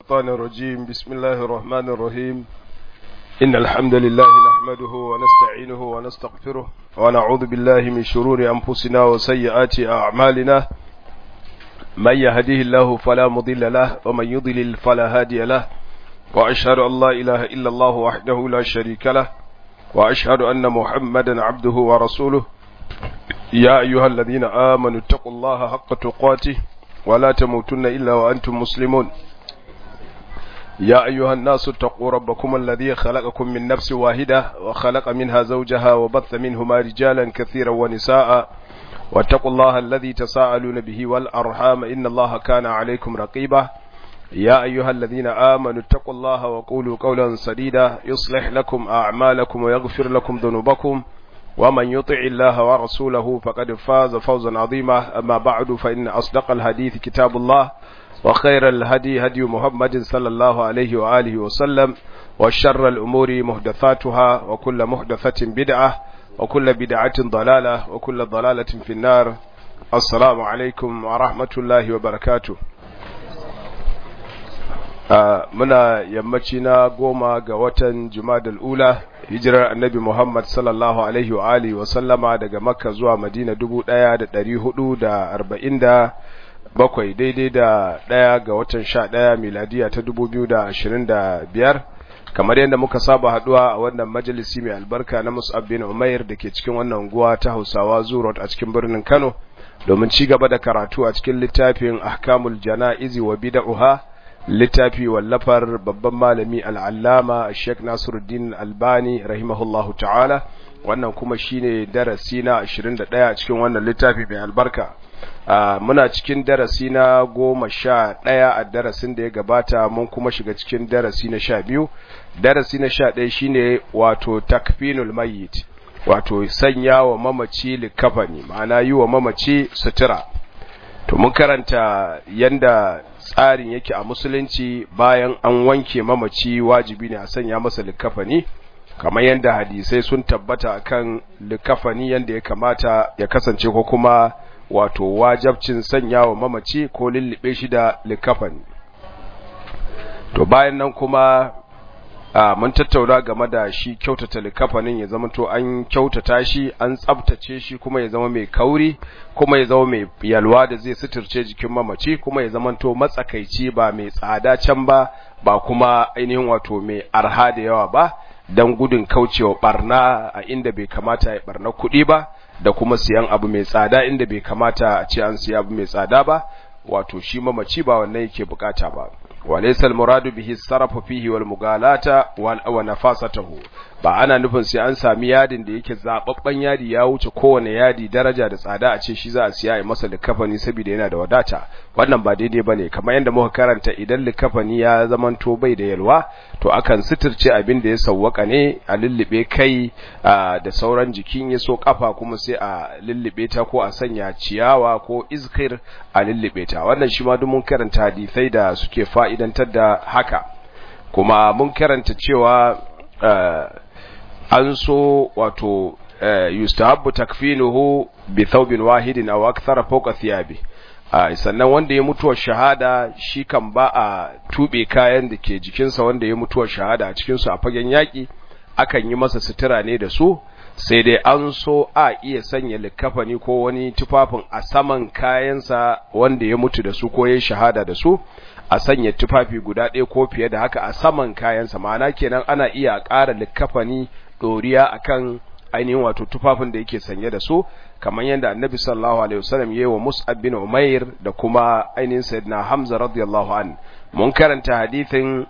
الشيطان الرجيم بسم الله الرحمن الرحيم إن الحمد لله نحمده ونستعينه ونستغفره ونعوذ بالله من شرور أنفسنا وسيئات أعمالنا من يهديه الله فلا مضل له ومن يضلل فلا هادي له وأشهد أن لا إله إلا الله وحده لا شريك له وأشهد أن محمدا عبده ورسوله يا أيها الذين آمنوا اتقوا الله حق تقاته ولا تموتن إلا وأنتم مسلمون يا أيها الناس اتقوا ربكم الذي خلقكم من نفس واحدة وخلق منها زوجها وبث منهما رجالا كثيرا ونساء واتقوا الله الذي تساءلون به والأرحام إن الله كان عليكم رقيبا يا أيها الذين آمنوا اتقوا الله وقولوا قولا سديدا يصلح لكم أعمالكم ويغفر لكم ذنوبكم ومن يطع الله ورسوله فقد فاز فوزا عظيما أما بعد فإن أصدق الحديث كتاب الله وخير الهدي هدي محمد صلى الله عليه وآله وسلم وشر الأمور محدثاتها وكل محدثة بدعة وكل بدعة ضلالة وكل ضلالة في النار السلام عليكم ورحمة الله وبركاته muna yammaci na goma ga watan jumadal ula hijirar annabi muhammad sallallahu alaihi wa alihi wa sallama daga makka zuwa madina dubu ɗaya da ɗari hudu da arba'in da bakwai daidai da ɗaya ga watan sha ɗaya miladiya ta dubu biyu da ashirin da biyar kamar yadda muka saba haduwa a wannan majalisi mai albarka na mus'ab bin umair da ke cikin wannan unguwa ta hausawa zurot a cikin birnin kano domin ci gaba da karatu a cikin littafin ahkamul jana'izi wa bid'uha littafi wallafar babban malami al'allama Sheikh Nasiruddin Albani rahimahullahu ta'ala wannan kuma shine darasi na 21 a cikin wannan littafi mai albarka muna cikin darasi na goma sha ɗaya a darasin da ya gabata mun kuma shiga cikin darasi na sha biyu darasi na sha ɗaya shine wato takfinul mayyit wato sanya wa mamaci likafani ma'ana yi wa mamaci sutura to mun karanta yanda tsarin yake a musulunci bayan an wanke mamaci wajibi ne a sanya masa likafani kamar yadda hadisai sun tabbata akan likafani yanda ya kamata ya kasance ko kuma wato wajabcin sanya wa mamaci ko lullube shi da likafani to bayan nan kuma a mun tattauna game da shi kyautata likafanin ya zama to an kyautata shi an tsabtace shi kuma ya zama mai kauri kuma ya zama mai yalwa da zai suturce jikin mamaci kuma ya zama to matsakaici ba mai tsada can ba ba kuma ainihin wato mai arha da yawa ba don gudun kaucewa barna a inda bai kamata ya barna kuɗi ba da kuma siyan abu mai tsada inda bai kamata a ce an siya abu mai tsada ba wato shi mamaci ba wannan yake bukata ba وليس المراد به الصرف فيه والمغالاة ونفاسته ba ana nufin sai an sami yadin da yake zababban yadi ya wuce kowane yadi daraja da tsada a ce shi za a siya ya masa likafani saboda yana da wadata wannan ba daidai bane kamar yadda muka karanta idan likafani ya zamanto bai da yalwa to akan suturce abin da ya sawwaka ne a lullube kai da sauran jikin ya so kafa kuma sai a lullube ta ko a sanya ciyawa ko izkir a lullube ta wannan shi ma duk mun karanta hadisai da suke fa'idantar da haka kuma mun karanta cewa an so wato yustahabbu takfinuhu bi thawbin wahidin aw akthara fawqa thiyabi sannan wanda ya mutuwar shahada shi kan ba a tube kayan da ke jikinsa wanda ya mutuwar shahada a cikin su a fagen yaki akan yi masa sutura ne da su sai dai an so a iya sanya likafani ko wani tufafin a saman kayansa wanda ya mutu da su ko ya shahada da su a sanya tufafi guda ɗaya ko fiye da haka a saman kayansa ma'ana kenan ana iya ƙara likafani ɗoriya akan ainihin wato tufafin da yake sanye da su kamar yadda annabi sallallahu alaihi wasallam yayi wa Mus'ab bin Umair da kuma ainihin sayyidina Hamza radiyallahu an mun karanta hadithin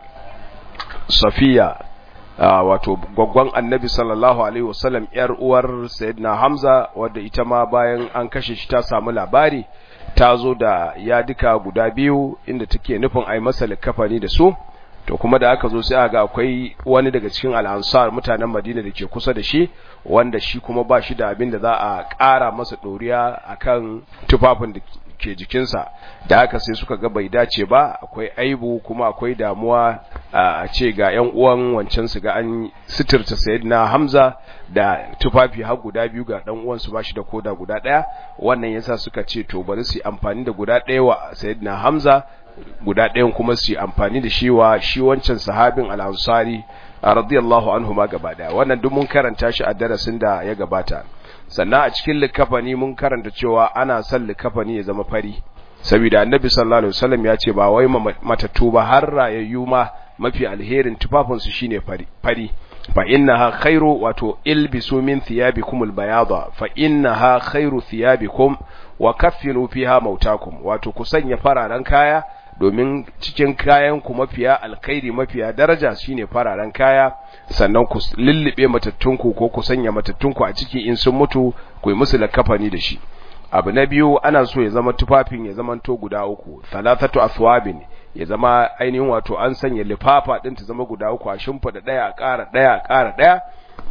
Safiya wato gwaggwan annabi sallallahu alaihi wasallam yar uwar sayyidina Hamza wadda ita ma bayan an kashe shi ta samu labari ta zo da yadika guda biyu inda take nufin a yi masa likafani da su to kuma da aka zo sai aka ga akwai wani daga cikin al'ansar mutanen madina da ke kusa da shi wanda shi kuma ba shi da abin da za a ƙara masa ɗoriya akan tufafin da ke jikinsa da haka sai suka ga bai dace ba akwai aibu kuma akwai damuwa a ce ga yan uwan wancan su ga an sitirta sayyidina Hamza da tufafi har guda biyu ga dan uwan su bashi da koda guda daya wannan yasa suka ce to bari su amfani da guda daya wa sayyidina Hamza guda ɗayan kuma su yi amfani da shi wa shi wancan sahabin al-ansari radiyallahu anhu ma gaba daya wannan duk mun karanta shi a darasin da ya gabata sannan a cikin likafani mun karanta cewa ana son likafani ya zama fari saboda annabi sallallahu alaihi wasallam ya ce ba wai matattu ba har rayayyu ma mafi alherin tufafin su shine fari fari fa innaha khairu wato ilbisu min thiyabikum albayada fa innaha khairu thiyabikum wa kaffinu fiha mautakum wato ku sanya fararen kaya domin cikin kayan ku mafiya alkhairi mafiya daraja shine fararen kaya sannan ku lullube matattunku ko ku sanya matattunku a ciki in sun mutu ku yi musu lakafani da shi abu na biyu ana so ya zama tufafin ya zama to guda uku thalathatu athwabin ya zama ainihin wato an sanya lifafa din ta zama guda uku a shimfida daya a ƙara daya a ƙara daya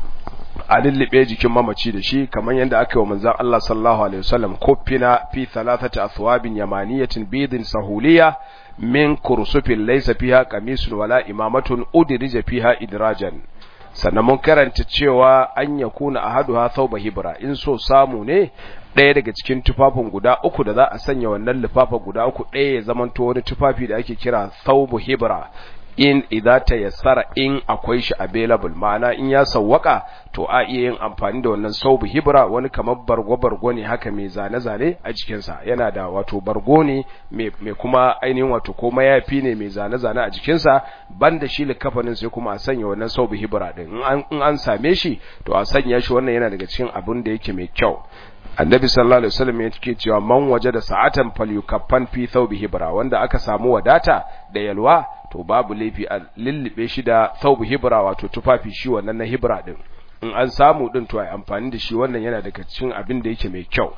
a lullube jikin mamaci da shi kamar yadda aka yi wa manzon Allah sallallahu alaihi wasallam kuffina fi thalathati athwabin yamaniyatin bidin sahuliya min kursufin laysa fiha qamisun wala imamatun udrija fiha idrajan sannan mun karanta cewa an yakuna ahaduha thawba hibra in so samu ne ɗaya daga cikin tufafin guda uku da za a sanya wannan lifafa guda uku ɗaya ya zamanto wani tufafi da ake kira thawbu hibra in idza tayassara in akwai shi available ma'ana in ya sawwaka to a iya yin amfani da wannan saubu hibra wani kamar bargo bargo ne haka mai zane zane a jikin sa yana da wato bargo ne mai kuma ainihin wato ko mayafi ne mai zane zane a jikin sa banda shi likafanin sai kuma a sanya wannan saubu hibra din in an same shi to a sanya shi wannan yana daga cikin abin da yake mai kyau annabi sallallahu alaihi wasallam yake cewa man waje da sa'atan falyukaffan fi thawbi hibra wanda aka samu wadata da yalwa to babu laifi a lullube shi da thawbi hibra wato tufafi shi wannan na hibra din in an samu din to ai amfani da shi wannan yana daga cikin abin da yake mai kyau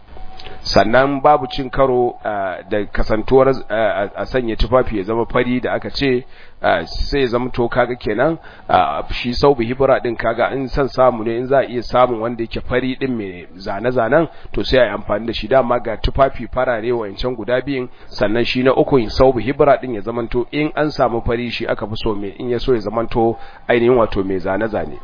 sannan babu cin karo da kasantuwar a sanya tufafi ya zama fari da aka ce sai ya zama to kaga kenan shi saubu hibira din kaga in san samu ne in za a iya samun wanda yake fari din mai zane-zanen to sai a yi amfani da shi dama ga tufafi farare wancan guda biyun sannan shi na uku saubu hibira din ya zama to in an samu fari shi aka fi so mai in ya so ya zama to ainihin wato mai zane-zane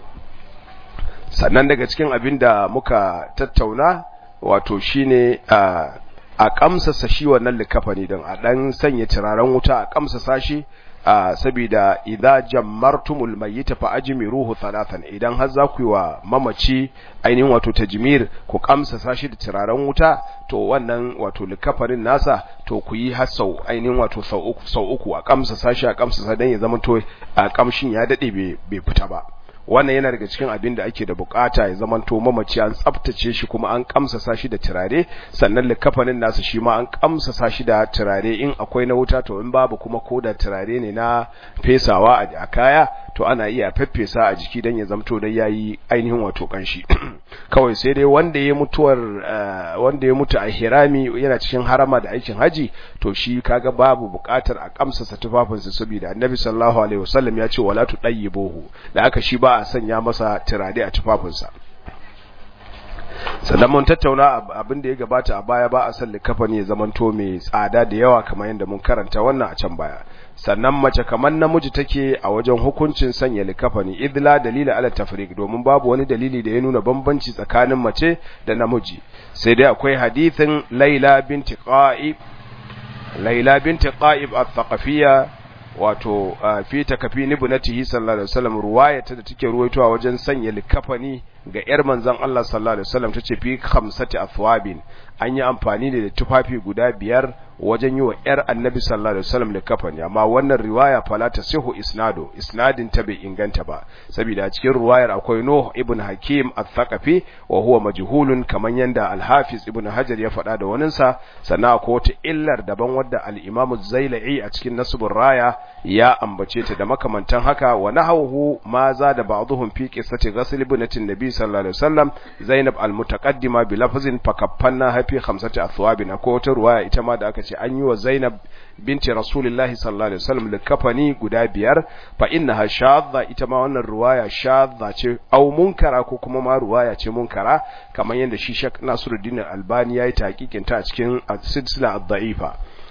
sannan daga cikin abin da muka tattauna wato shine a a kamsasa shi wannan likafani din a dan sanya turaren wuta a kamsasa shi saboda idza jammartumul mayyita fa ajmiruhu thalathan idan har za ku yi wa mamaci ainihin wato tajmir ku kamsasa shi da turaren wuta to wannan wato likafarin nasa to ku yi har sau ainihin wato sau uku sau uku a kamsasa shi a kamsasa dan ya zama to a kamshin ya dade bai fita ba wannan yana daga cikin abin da ake da bukata ya zamanto mamaci an tsaftace shi kuma an kamsasa shi da turare sannan likafanin nasu shi ma an kamsasa shi da turare in akwai na wuta to in babu kuma ko da turare ne na fesawa a kaya to ana iya feffesa a jiki dan ya zamto dai yayi ainihin wato kanshi kawai sai dai wanda ya mutuwar wanda ya mutu a hirami yana cikin harama da aikin haji to shi kaga babu bukatar a kamsasa tufafinsa saboda annabi sallallahu alaihi wasallam ya ce wala tudayyibuhu da aka shi ba a sanya masa turare a tufafinsa sannan mun tattauna abin da ya gabata a baya ba a san likafani ya zamanto mai tsada da yawa kamar yadda mun karanta wannan a can baya sannan mace kamar namiji take a wajen hukuncin sanya likafani idla dalila ala tafriq domin babu wani dalili da ya nuna bambanci tsakanin mace da namiji sai dai akwai hadithin Laila binti Qa'ib Laila binti Qa'ib al-Thaqafiyya wato fi takafini ibnatihi sallallahu alaihi wasallam ruwayata da take ruwaitowa wajen sanya likafani ga yar manzon Allah sallallahu alaihi wasallam tace fi khamsati athwabin an yi amfani da tufafi guda biyar wajen yi wa yar annabi sallallahu alaihi wasallam likafani amma wannan riwaya fala tasihu isnadu isnadin ta bai inganta ba saboda cikin riwayar akwai Nuh ibn Hakim al-Thaqafi wa huwa majhulun kaman yanda al-Hafiz ibn Hajar ya faɗa da waninsa sannan akwai wata illar daban wadda al-Imam az-Zailai a cikin Nasbur Raya ya ambace ta da makamantan haka wa nahawu ma za da ba'dhum fi qissati ghasl ibnatin nabi sallallahu alaihi wasallam Zainab al-mutaqaddima bi lafzin fakaffanna hafi khamsati athwabin ko wata ruwaya ita ma da aka ce an yi wa Zainab binti Rasulullahi sallallahu alaihi wasallam likafani guda biyar fa innaha shadda ita ma wannan ruwaya shadda ce au munkara ko kuma ma ruwaya ce munkara kamar yadda shi Sheikh Nasiruddin Albani yayi tahqiqin ta a cikin silsila ad-da'ifa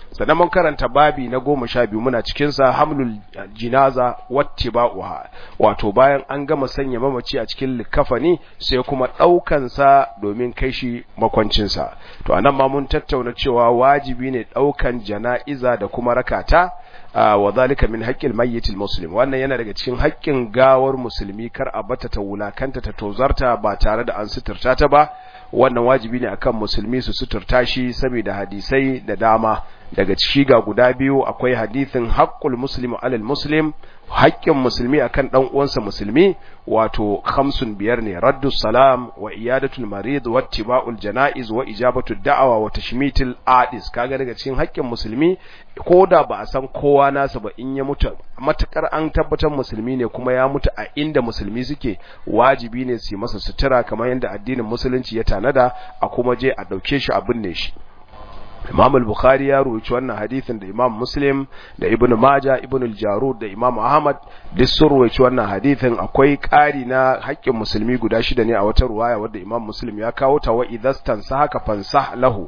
sannan mun karanta babi na goma sha biyu muna cikinsa hamlul jinaza wattiba'uha wato bayan an gama sanya mamaci a cikin likafani sai kuma ɗaukansa domin kai shi makwancinsa to anan ma mun tattauna cewa wajibi ne ɗaukan jana'iza da kuma rakata wa zalika min haqqil mayyitil muslim wannan yana daga cikin haƙƙin gawar musulmi kar a bata ta wulakanta ta tozarta ba tare da an suturta ta ba wannan wajibi ne akan musulmi su suturta shi saboda hadisai da dama daga ciki ga guda biyu akwai hadisin haqqul muslimu alal muslim haƙƙin musulmi akan dan uwansa musulmi wato khamsun biyar ne raddus salam wa iyadatul marid wa ittiba'ul janaiz wa ijabatu da'awa wa tashmitil adis kaga daga cikin haƙƙin musulmi koda ba a san kowa nasa ba in ya mutu matakar an tabbatar musulmi ne kuma ya mutu a inda musulmi suke wajibi ne su yi masa sutura kamar yadda addinin musulunci ya tanada a kuma je a dauke shi a binne shi Imam al-Bukhari ya rubuci wannan hadisin da Imam Muslim da Ibn Majah Ibn al-Jarud da Imam Ahmad duk sun rubuci wannan hadisin akwai ƙari na haƙƙin musulmi guda shida ne a wata ruwaya wadda Imam Muslim ya kawo ta wa idastan sahaka fansah lahu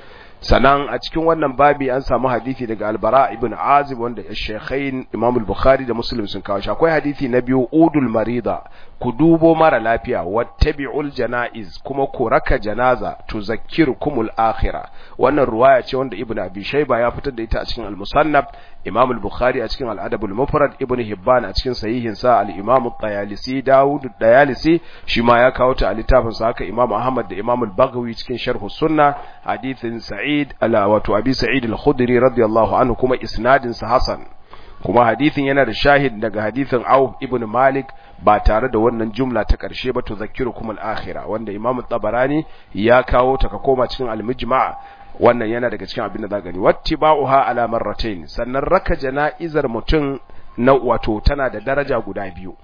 sanan a cikin wannan babi an samu hadisi daga albara ibn azib wanda shaykhain imam al-bukhari da muslim sun kawo shi akwai hadisi na biyu udul marida ku dubo mara lafiya wattabi'ul janaiz kuma ku raka janaza tuzakkirukumul akhirah wannan ruwaya ce wanda ibn abi shayba ya fitar da ita a cikin al-musannaf imam al-bukhari a cikin al-adab al-mufrad ibn hibban a cikin sahihin sa al-imam at-tayalisi daud at-tayalisi shi ma ya kawo ta a littafin sa haka imam ahmad da imam al-baghawi cikin sharh sunna hadithin sa'id ala wato abi sa'id al-khudri radiyallahu anhu kuma isnadin sa hasan kuma hadithin yana da shahid daga hadithin Auf ibn Malik ba tare da wannan jumla ta ƙarshe ba tuzakkirukum al-akhirah wanda Imam Tabarani ya kawo ta ka koma cikin al-Mujma' wannan yana daga cikin abin da za gani wattiba'uha ala marratayn sannan raka jana'izar mutum na wato tana da daraja guda biyu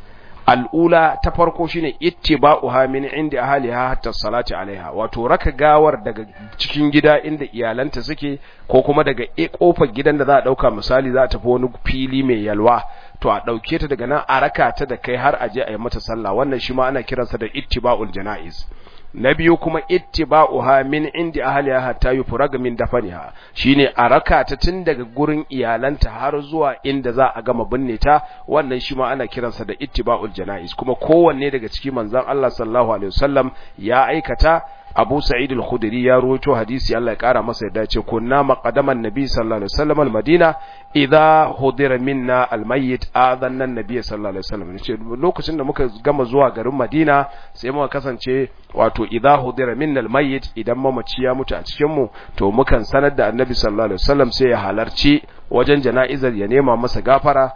al'ula ta farko shine ittiba'uha min inda ahliha hatta salati alaiha wato raka gawar daga cikin gida inda iyalanta suke ko kuma daga kofar gidan da za a dauka misali za a tafi wani fili mai yalwa to a dauke ta daga nan a raka ta da kai har a je a yi mata sallah wannan shi ma ana kiransa da ittiba'ul janaiz na biyu kuma ittiba'uha min indi ahliha hatta yufraga min dafaniha shine a raka ta tun daga gurin iyalanta har zuwa inda za a gama binne ta wannan shi ma ana kiransa da ittiba'ul janaiz kuma kowanne daga cikin manzon Allah sallallahu alaihi wasallam ya aikata Abu Sa'id al-Khudri ya rawaito hadisi Allah ya kara masa yadda ce kunna maqadaman nabi sallallahu alaihi wasallam al-Madina idha hudira minna al-mayyit adanna an-nabi sallallahu alaihi wasallam ce lokacin da muka gama zuwa garin Madina sai muka kasance wato idha hudira minna al-mayyit idan mamaci ya mutu a cikin mu to mukan sanar da annabi sallallahu alaihi wasallam sai ya halarci wajen jana'izar ya nema masa gafara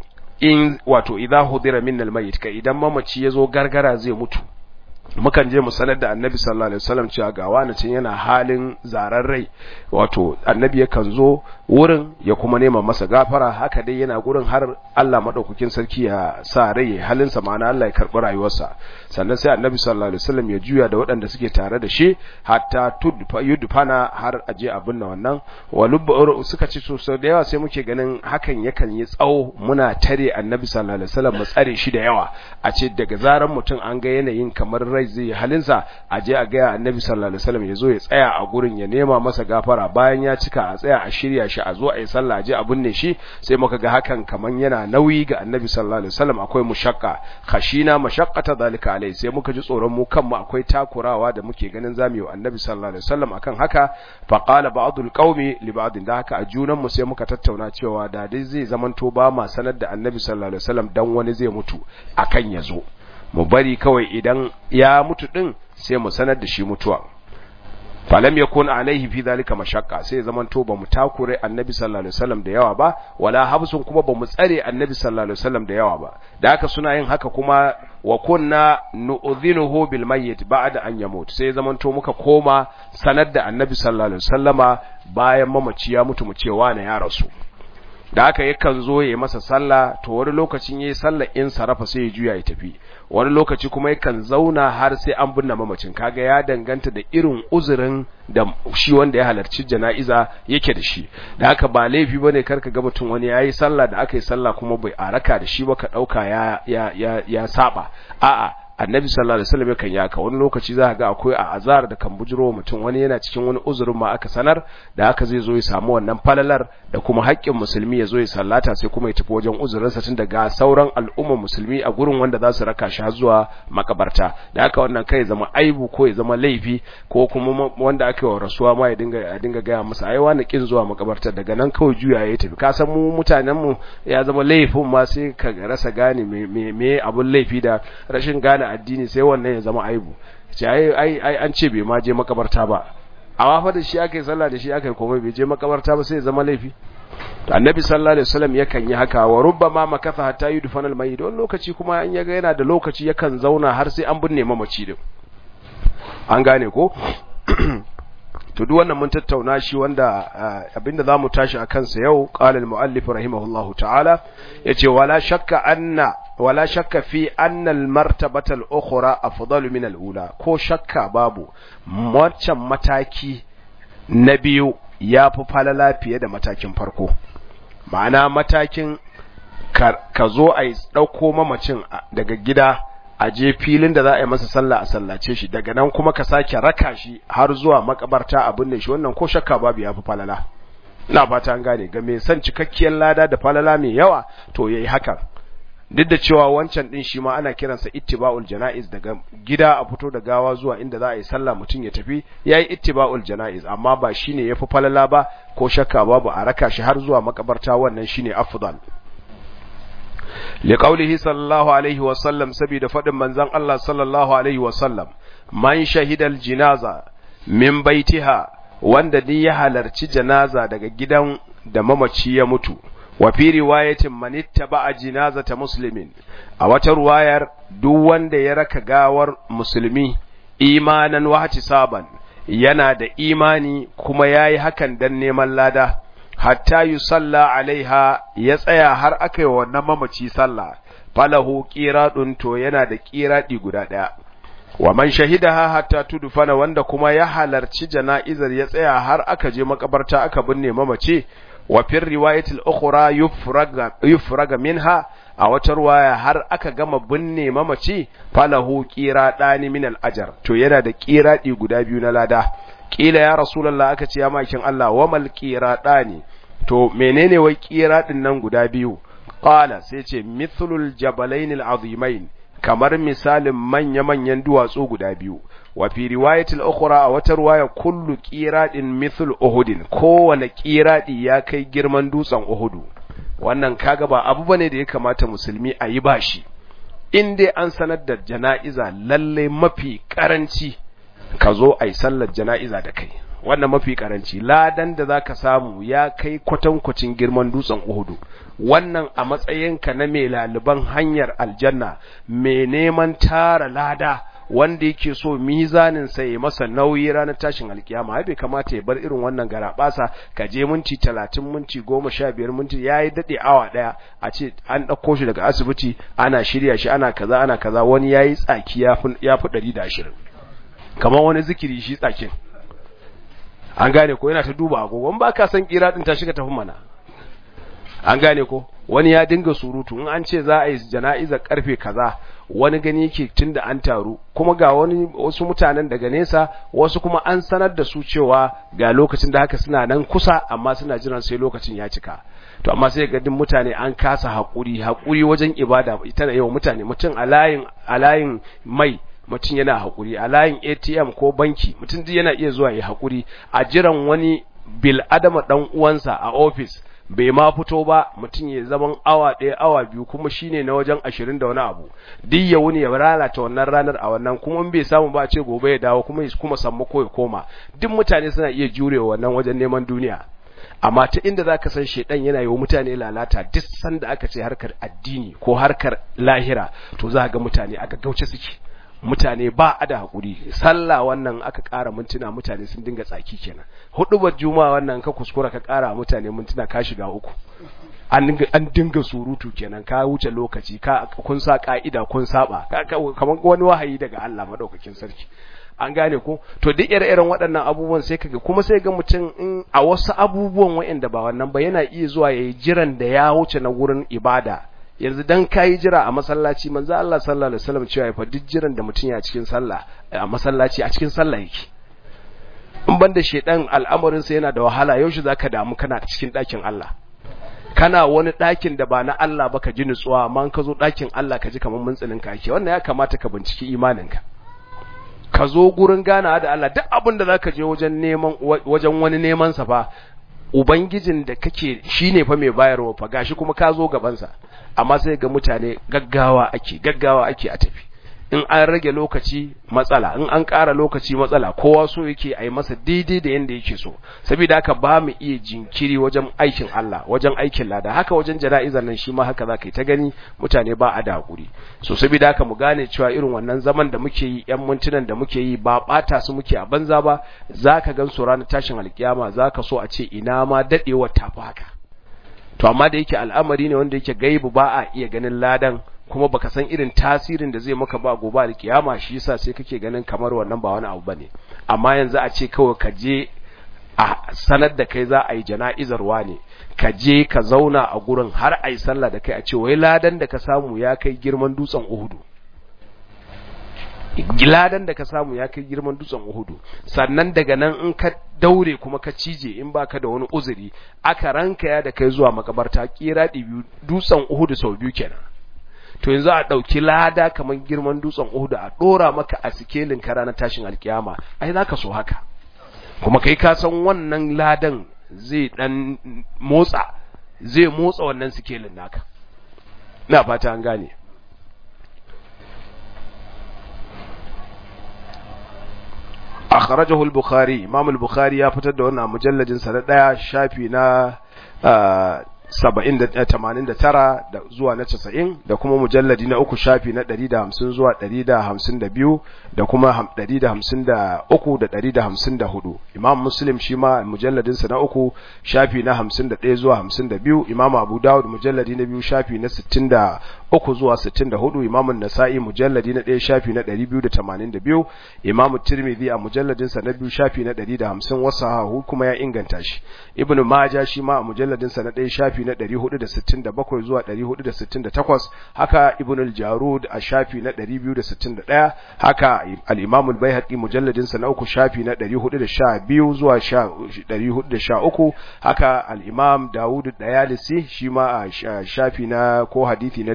in wato idha hudira minna al-mayyit kai idan mamaci ya zo gargara zai mutu mukan je mu sanar da annabi sallallahu alaihi wasallam cewa ga wani cin yana halin zarar rai wato annabi yakan zo wurin ya kuma nema masa gafara haka dai yana gurin har Allah madaukakin sarki ya sa rai halin sa ma'ana Allah ya karbi rayuwarsa sannan sai annabi sallallahu alaihi wasallam ya juya da waɗanda suke tare da shi hatta tudfa yudfana har aje abin nan wannan walub suka ci so da yawa sai muke ganin hakan yakan yi tsawo muna tare annabi sallallahu alaihi wasallam mu tsare shi da yawa a ce daga zaran mutum an ga yanayin kamar rai zai halinsa a je a gaya annabi sallallahu alaihi wasallam ya zo ya tsaya a gurin ya nema masa gafara bayan ya cika a tsaya a shirya shi a zo a yi sallah je a binne shi sai muka ga hakan kaman yana nauyi ga annabi sallallahu alaihi wasallam akwai mushakka khashina mashaqqata zalika alai sai muka ji tsoron mu kanmu akwai takurawa da muke ganin zamu yi wa annabi sallallahu alaihi wasallam akan haka fa qala ba'dul qaumi li ba'din da haka a junan mu sai muka tattauna cewa da dai zai zamanto ba ma sanar da annabi sallallahu alaihi wasallam dan wani zai mutu akan ya zo mu bari kawai idan ya mutu din sai mu sanar da shi mutuwa falam yakun alaihi fi zalika mashaqqa sai zaman to bamu takure annabi sallallahu alaihi wasallam da yawa ba wala habsun kuma bamu tsare annabi sallallahu alaihi wasallam da yawa ba da haka suna yin haka kuma wa kunna nu'dhinuhu bil mayyit ba'da an yamut sai zaman to muka koma sanar da annabi sallallahu alaihi wasallama bayan mamaci ya mutu mu cewa na ya rasu da haka yakan zo ya masa sallah to wani lokacin yayi sallah in sarafa sai ya juya ya tafi wani lokaci kuma yakan zauna har sai an binne mamacin kaga ya danganta da irin uzurin da shi wanda ya halarci jana'iza yake da shi da haka ba laifi bane karka ga mutum wani yayi sallah da aka yi sallah kuma bai araka da shi ba ka dauka ya ya ya, ya saba a'a annabi sallallahu alaihi wasallam yakan yaka wani lokaci za ga akwai a azar da kan bujiro mutum wani yana cikin wani uzurin ma aka sanar da haka zai zo ya samu wannan falalar da kuma haƙƙin musulmi ya zo ya sallata sai kuma ya tafi wajen uzurinsa tun daga sauran al'umma musulmi a gurin wanda za su raka shi har zuwa makabarta da haka wannan kai zama aibu ko ya zama laifi ko kuma wanda aka yi wa rasuwa ma ya dinga ya dinga gaya masa ai wani kin zuwa makabarta daga nan kawai juya ya tafi ka san mu mutanen mu ya zama laifin ma sai ka rasa gane me me abun laifi da rashin gane addini sai wannan ya zama aibu ce ai ai an ce bai ma je makabarta ba amma fa da shi aka yi sallah da shi aka yi komai bai je makabarta ba sai ya zama laifi annabi sallallahu alaihi wasallam yakan yi haka wa rubbama makatha hatta yudfana al-mayyit wani lokaci kuma an yaga yana da lokaci yakan zauna har sai an binne mamaci din an gane ko to duk wannan mun tattauna shi wanda abinda zamu tashi akan sa yau qala al-muallif rahimahullahu ta'ala yace wala shakka anna wala shakka fi anna al-martabata al-ukhra afdalu min al-ula ko shakka babu wancan mataki na biyu yafi falala fiye da matakin farko ma'ana matakin ka zo a dauko mamacin daga gida a je filin da za a yi masa sallah a sallace shi daga nan kuma ka sake raka shi har zuwa makabarta abin da shi wannan ko shakka babu yafi falala ina fata an gane ga mai son cikakkiyar lada da falala mai yawa to yayi hakan duk da cewa wancan din shi ma ana kiransa ittiba'ul janaiz daga gida a fito da gawa zuwa inda za a yi sallah mutum ya tafi yayi ittiba'ul janaiz amma ba shine yafi falala ba ko shakka babu a raka shi har zuwa makabarta wannan shine afdal liqaulihi sallallahu alaihi wa sallam saboda fadin manzon Allah sallallahu alaihi wa sallam man shahidal jinaza min baitiha wanda ni ya halarci janaza daga gidan da mamaci ya mutu wa fi riwayatin man ittaba jinazata muslimin a wata ruwayar duk wanda ya raka gawar musulmi imanan wa saban yana da imani kuma yayi hakan dan neman lada hatta yusalla alaiha ya tsaya har aka yi wannan mamaci sallah falahu qiradun to yana da qiradi guda daya wa man shahidaha hatta tudfana wanda kuma ya halarci jana'izar ya tsaya har aka je makabarta aka binne mamaci wa fi riwayatil ukhra yufraga yufraga minha a wata ruwaya har aka gama binne mamaci falahu qiradani min al ajr to yana da qiradi guda biyu na lada kila ya rasulullah aka ce ya makin Allah wa mal qiradani to menene wai qiradin nan guda biyu qala sai ce mithlul jabalain al azimain kamar misalin manya-manyan duwatsu guda biyu wa fi riwayatil ukhra a wata riwaya kullu qiradin mithl uhudin kowane qiradi ya kai girman dutsen uhudu wannan kaga ba abu bane da ya kamata musulmi a yi bashi in dai an sanar da jana'iza lalle mafi karanci ka zo a yi sallar jana'iza da kai wannan mafi karanci ladan da zaka samu ya kai kwatankwacin girman dutsen uhudu wannan a matsayinka na mai laliban hanyar aljanna mai neman tara lada wanda yake so mizanin sa ya masa nauyi ranar tashin alkiyama ai bai kamata ya bar irin wannan garabasa ka je minti 30 minti 15 minti yayi dade awa daya a ce an dauko shi daga asibiti ana shirya shi ana kaza ana kaza wani yayi tsaki yafi yafi 120 kamar wani zikiri shi tsakin an gane ko yana ta duba agogo in baka san kira din ta shiga tafi mana an gane ko wani ya dinga surutu in an ce za a yi jana'izar karfe kaza wani gani yake tunda an taru kuma ga wani wasu mutanen daga nesa wasu kuma an sanar da su cewa ga lokacin da haka suna nan kusa amma suna jiran sai lokacin ya cika to amma sai ga din mutane an kasa hakuri hakuri wajen ibada ita yau mutane mutum a layin a layin mai mutum yana hakuri a layin ATM ko banki mutum duk yana iya zuwa ya hakuri a jiran wani bil adama dan uwansa a office bai ma fito ba mutum ya zaman awa ɗaya awa biyu kuma shine na wajen ashirin da wani abu duk ya wuni ya lalata wannan ranar a wannan kuma in bai samu ba a ce gobe ya dawo kuma ya kuma samu ko ya koma duk mutane suna iya jurewa wannan wajen neman duniya amma ta inda za ka san shaidan yana yi wa mutane lalata duk sanda aka ce harkar addini ko harkar lahira to za ga mutane a gaggauce suke mutane ba a da haƙuri sallah wannan aka ƙara mintuna mutane sun dinga tsaki kenan hudubar juma'a wannan ka kuskura ka ƙara mutane mintuna ka shiga uku an dinga surutu kenan ka wuce lokaci ka kun sa ka'ida kun saba kamar wani wahayi daga Allah madaukakin sarki an gane ko to duk ire-iren waɗannan abubuwan sai kaga kuma sai ga mutum in a wasu abubuwan waɗanda ba wannan ba yana iya zuwa yayi jiran da ya wuce na wurin ibada yanzu dan kayi jira a masallaci manzo Allah sallallahu alaihi wasallam cewa fa duk jiran da mutum ya cikin sallah a masallaci a cikin sallah yake in banda shedan al'amarin sa yana da wahala yaushe zaka damu kana cikin ɗakin Allah kana wani ɗakin da ba na Allah ba ka ji nutsuwa amma ka zo ɗakin Allah ka ji kamar muntsinin ka ake wannan ya kamata ka binciki imaninka ka zo gurin gana da Allah duk abin da zaka je wajen neman wajen wani neman sa fa ubangijin da kake shine fa mai bayarwa fa gashi kuma ka zo gaban sa amma sai ga mutane gaggawa ake gaggawa ake a tafi in an rage lokaci matsala in an ƙara lokaci matsala kowa so yake a yi masa daidai da yanda yake so saboda haka ba mu iya jinkiri wajen aikin Allah wajen aikin lada haka wajen jana'izar nan shi ma haka za ka yi ta gani mutane ba a da hakuri so saboda haka mu gane cewa irin wannan zaman da muke yi yan mintunan da muke yi ba ɓata su muke a banza ba za ka gan su ranar tashin alkiyama za ka so a ce ina ma daɗewar tafi haka to amma da yake al'amari ne wanda yake gaibu ba a iya ganin ladan kuma baka san irin tasirin da zai maka ba gobe da kiyama shi yasa sai kake ganin kamar wannan ba wani abu bane amma yanzu a ce kawai ka je a sanar da kai za a yi jana'izar ne ka je ka zauna a gurin har a yi sallah da kai a ce wai ladan da ka samu ya kai girman dutsen Uhudu ladan da ka samu ya kai girman dutsen Uhudu sannan daga nan in ka daure kuma ka cije in baka da wani uzuri aka ranka ya da kai zuwa makabarta kira biyu dutsen Uhudu sau biyu kenan to yanzu a ɗauki lada kamar girman dutsen Uhudu a ɗora maka a sikelin kara na tashin alkiyama ai za ka so haka kuma kai ka san wannan ladan zai ɗan motsa zai motsa wannan sikelin naka na fata an gane akhrajahu al-bukhari imam al-bukhari ya fitar da wannan mujalladin sa na daya shafi na saba'in da tamanin da tara da zuwa na casa'in da kuma mujalladi na uku shafi na ɗari da hamsin zuwa ɗari da hamsin da biyu da kuma ɗari da hamsin da uku da ɗari da hamsin da hudu imam muslim shi ma mujalladinsa na uku shafi na hamsin da ɗaya zuwa hamsin da biyu imam abu dawud mujalladi na biyu shafi na sittin da uku zuwa sittin da hudu imam nasa'i mujalladi na ɗaya shafi na ɗari biyu da tamanin da biyu imam tirmidhi a mujalladinsa na biyu shafi na ɗari da hamsin wasu hahu kuma ya inganta shi ibnu maja shi ma a mujalladinsa na ɗaya shafi na 467 zuwa 468 haka ibn al-jarud a shafi na 261 haka al-imam al-baihaqi mujalladin sa na uku shafi na 412 zuwa 413 haka al-imam daud dayalisi shi ma a shafi na ko hadisi na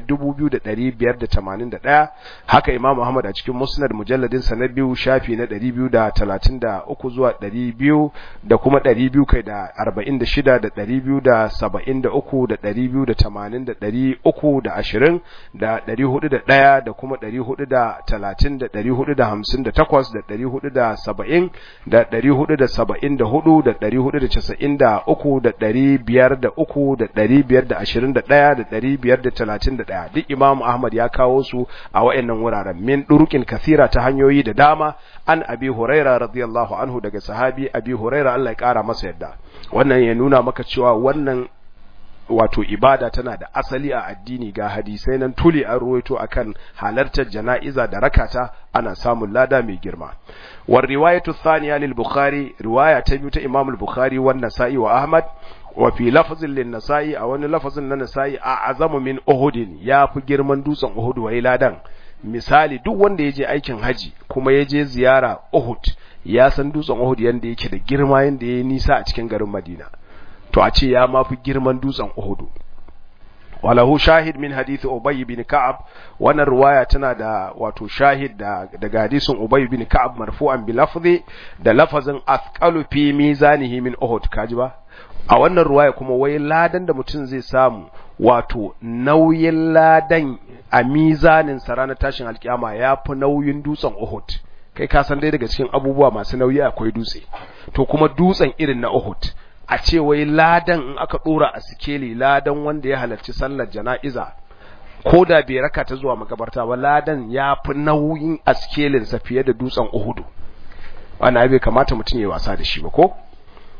2581 haka imam ahmad a cikin musnad mujalladin sa na biyu shafi na 233 zuwa 200 da kuma 200 kai da 46 da 273 uku da ɗari biyu da tamanin da ɗari uku da ashirin da ɗari hudu da ɗaya da kuma ɗari hudu da talatin da ɗari hudu da hamsin da takwas da ɗari hudu da saba'in da ɗari hudu da saba'in da hudu da ɗari hudu da casa'in da uku da ɗari biyar da uku da ɗari biyar da ashirin da ɗaya da ɗari biyar da talatin da ɗaya duk imamu ahmad ya kawo su a wa'annan wuraren min ɗurukin kasira ta hanyoyi da dama an abi huraira radiyallahu anhu daga sahabi abi huraira Allah ya ƙara masa yadda wannan ya nuna maka cewa wannan wato ibada tana da asali a addini ga hadisai nan tuli an ruwaito akan halartar jana'iza da rakata ana samun lada mai girma war riwayatu thaniya lil bukhari riwaya ta biyu ta imam al bukhari wan nasa'i wa ahmad wa fi lafzin lin nasa'i a wani lafazin na nasa'i a azamu min uhudin ya fi girman dutsen uhud wa ladan misali duk wanda ya je aikin haji kuma ya je ziyara uhud ya san dutsen uhud yanda yake da girma yanda ya nisa a cikin garin madina to a ce ya mafi girman dutsen Uhudu walahu shahid min hadith Ubay bin Ka'ab wannan riwaya tana da wato shahid da daga hadisin Ubay bin Ka'ab marfu'an bi lafzi da lafazin athqalu fi mizanihi min Uhud kaji ba a wannan riwaya kuma wai ladan da mutum zai samu wato nauyin ladan a mizanin sa ranar tashin alkiyama yafi nauyin dutsen Uhud kai ka san dai daga cikin abubuwa masu nauyi akwai dutse to kuma dutsen irin na Uhud a ce wai ladan in aka dora a sikeli ladan wanda ya halarci sallar jana'iza ko da bai raka ta zuwa makabarta ba ladan ya fi nauyin a sikelinsa fiye da dutsen uhudu wannan bai kamata mutum ya wasa da shi ba ko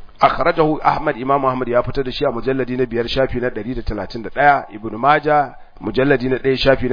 akhrajahu ahmad imam ahmad ya fitar da shi a mujalladi na biyar shafi na 131 ibnu maja mujalladi na ɗaya shafi na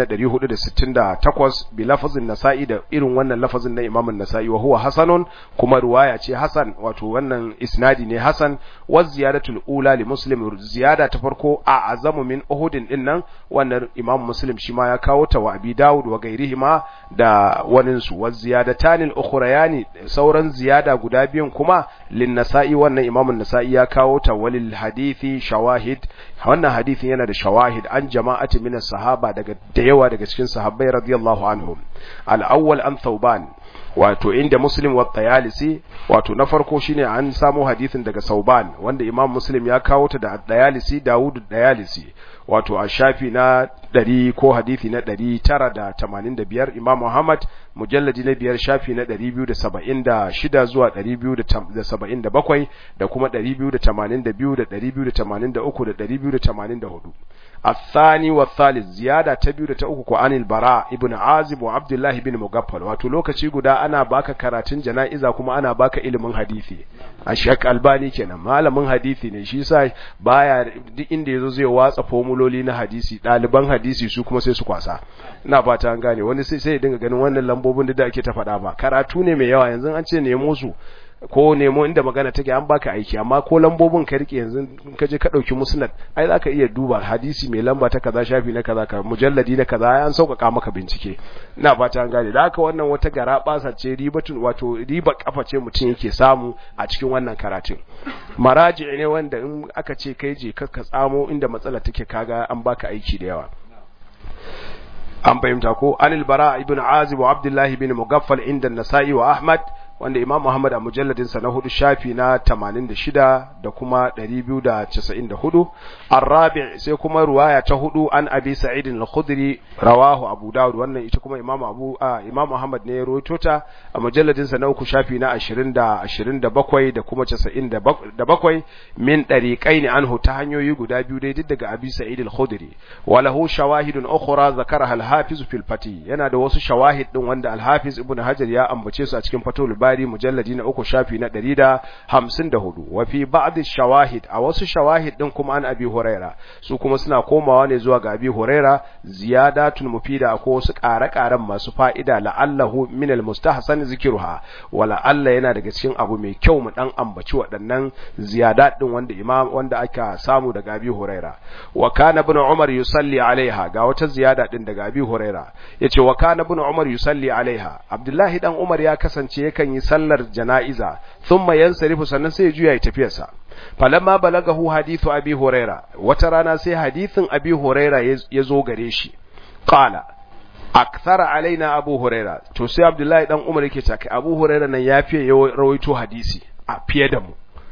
468 bi lafazin nasa'i da irin wannan lafazin na imamun nasa'i wa huwa hasanun kuma ruwaya ce hasan wato wannan isnadi ne hasan wa ziyadatul ula li muslim ziyada ta farko a azamu min uhudin din nan wannan imam muslim shi ma ya kawo ta wa abi dawud wa gairihima da wanin su wa ziyadatanil ukhrayani sauran ziyada guda biyun kuma lin nasa'i wannan imamun nasa'i ya kawo ta walil hadithi shawahid wannan hadithin yana da shawahid an jama'ati min sahaba daga da yawa daga cikin sahabbai radiyallahu anhum al-awwal an thawban wato inda muslim wa tayalisi wato na farko shine an samu hadithin daga sauban wanda imam muslim ya kawo ta da dayalisi dawud dayalisi wato a shafi na ɗari ko hadithi na ɗari tara da tamanin da biyar imam muhammad mujalladi na biyar shafi na ɗari biyu da saba'in da shida zuwa ɗari biyu da saba'in da bakwai da kuma ɗari biyu da tamanin da biyu da ɗari biyu da tamanin da uku da ɗari biyu da tamanin da hudu الثاني والثالث زيادة تبيو تأوكو عن البراء ابن عازب وعبد الله بن مغفل واتو لوكاشي guda ana baka karatun jana'iza kuma ana baka ilimin hadisi ashak albani kenan malamin hadisi ne shi yasa baya duk inda yazo zai watsa formuloli na hadisi daliban hadisi su kuma sai su kwasa ina fata an gane wani sai sai ya dinga ganin wannan lambobin da ake ta faɗa ba karatu ne mai yawa yanzu an ce nemo su ko nemo inda magana take an baka aiki amma ko lambobin ka rike yanzu in ka je ka dauki musnad ai zaka iya duba hadisi mai lamba ta kaza shafi na kaza ka mujalladi na kaza an sauƙaƙa maka bincike ina fata an gane da haka wannan wata gara basa ce ribatun wato riba kafa ce mutum yake samu a cikin wannan karatun maraji ne wanda in aka ce kai je ka tsamo inda matsala take kaga an baka aiki da yawa an fahimta ko anil bara ibn azib wa abdullahi ibn mugaffal inda nasa'i wa ahmad wanda Imam Muhammad a mujalladinsa na hudu shafi na 86 da kuma 294 Ar-Rabi' sai kuma ruwaya ta hudu an Abi Sa'id al-Khudri rawahu Abu Dawud wannan ita kuma Imam Abu Imam Muhammad ne ya rawaito ta a mujalladinsa na uku shafi na 20 da 27 da kuma 97 min dariqain anhu ta hanyoyi guda biyu dai duk daga Abi Sa'id al-Khudri wa lahu shawahidun ukhra zakaraha al-Hafiz fil Fatih yana da wasu shawahid din wanda al-Hafiz Ibn Hajar ya ambace su a cikin Fathul Bari mujalladi na uku shafi na ɗari da hamsin da hudu wa fi ba'd shawahid a wasu shawahid din kuma an abi huraira su kuma suna komawa ne zuwa ga abi huraira ziyadatun mufida ko wasu ƙare-ƙaren masu fa'ida la'allahu min almustahsan zikruha wa la'alla yana daga cikin abu mai kyau mu dan ambaci waɗannan ziyadat din wanda imam wanda aka samu daga abi huraira wa kana ibn umar yusalli alaiha ga wata ziyada din daga abi huraira yace wa kana ibn umar yusalli alaiha abdullahi dan umar ya kasance yakan yi sallar jana'iza thumma yansarifu sannan sai ya juya ya tafiyarsa falamma balagahu hadithu abi huraira wata rana sai hadithin abi huraira ya zo gare shi qala akthara alaina abu huraira to sai abdullahi dan umar yake cewa abu huraira nan ya fiye rawaito hadisi a fiye da mu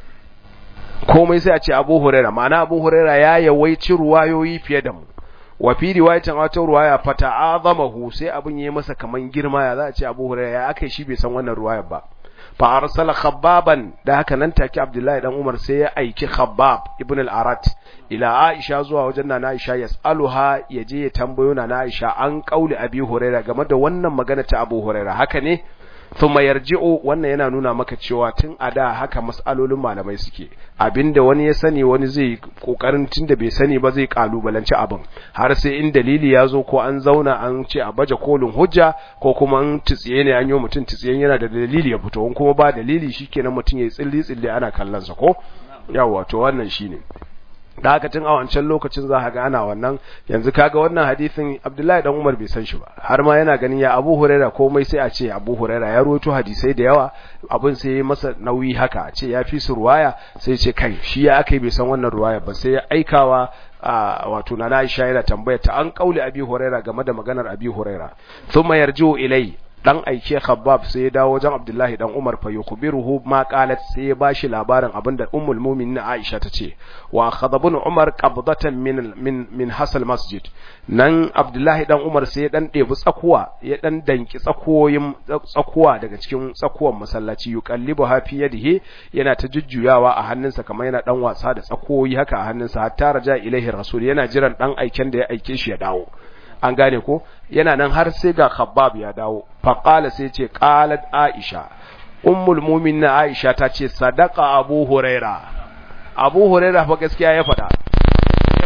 komai sai a ce abu huraira ma'ana abu huraira ya yawaici ruwayoyi fiye da mu wa fi riwayatin wata ruwaya fata azamahu sai abin yayi masa kaman girma ya za a ce Abu Hurairah ya akai shi bai san wannan ruwayar ba fa arsala khabbaban da haka nan take Abdullahi dan Umar sai ya aiki Khabbab ibn al-Arat ila Aisha zuwa wajen Nana Aisha yas'aluha yaje ya tambayo Nana Aisha an kauli Abi Hurairah game da wannan magana ta Abu Hurairah haka ne thumma yarji'u wannan yana nuna maka cewa tun a da haka mas'alolin malamai suke abinda wani ya sani wani zai kokarin tunda bai sani ba zai kalubalanci abin har sai in dalili ya zo ko an zauna an ce a baje kolin hujja ko kuma an tsiye ne an yi mutum tsiyen yana da dalili ya fito kuma ba dalili shikenan mutum ya tsilli tsilli ana kallon sa ko yawa to wannan shine da haka tun a wancan lokacin za ga ana wannan yanzu kaga wannan hadisin Abdullahi dan Umar bai san shi ba har ma yana ganin ya Abu Huraira komai sai a ce Abu Huraira ya rawaito hadisai da yawa abin sai masa nauyi haka a ce ya fi su ruwaya sai ce kai shi ya akai bai san wannan ruwaya ba sai ya aikawa wato na Aisha yana tambaya ta an kauli Abi Huraira game da maganar Abi Huraira thumma yarji'u ilai dan aike Khabbab sai ya dawo wajen Abdullahi dan Umar fa yukhbiruhu ma qalat sai ya bashi labarin abinda Ummul Mu'minin Aisha tace wa khadabun Umar qabdatan min min min hasal masjid nan Abdullahi dan Umar sai ya dan debi tsakuwa ya dan danki tsakoyin tsakuwa daga cikin tsakuwan masallaci yuqallibu ha fi yadihi yana ta jujjuyawa a hannunsa kamar yana dan wasa da tsakoyi haka a hannunsa hatta raja ilaihi rasul yana jiran dan aiken da ya aike shi ya dawo an gane ko yana nan har sai ga khabbab ya dawo faqala sai ce qalat aisha ummul mu'minin aisha ta ce sadaqa abu huraira abu huraira fa gaskiya ya faɗa ya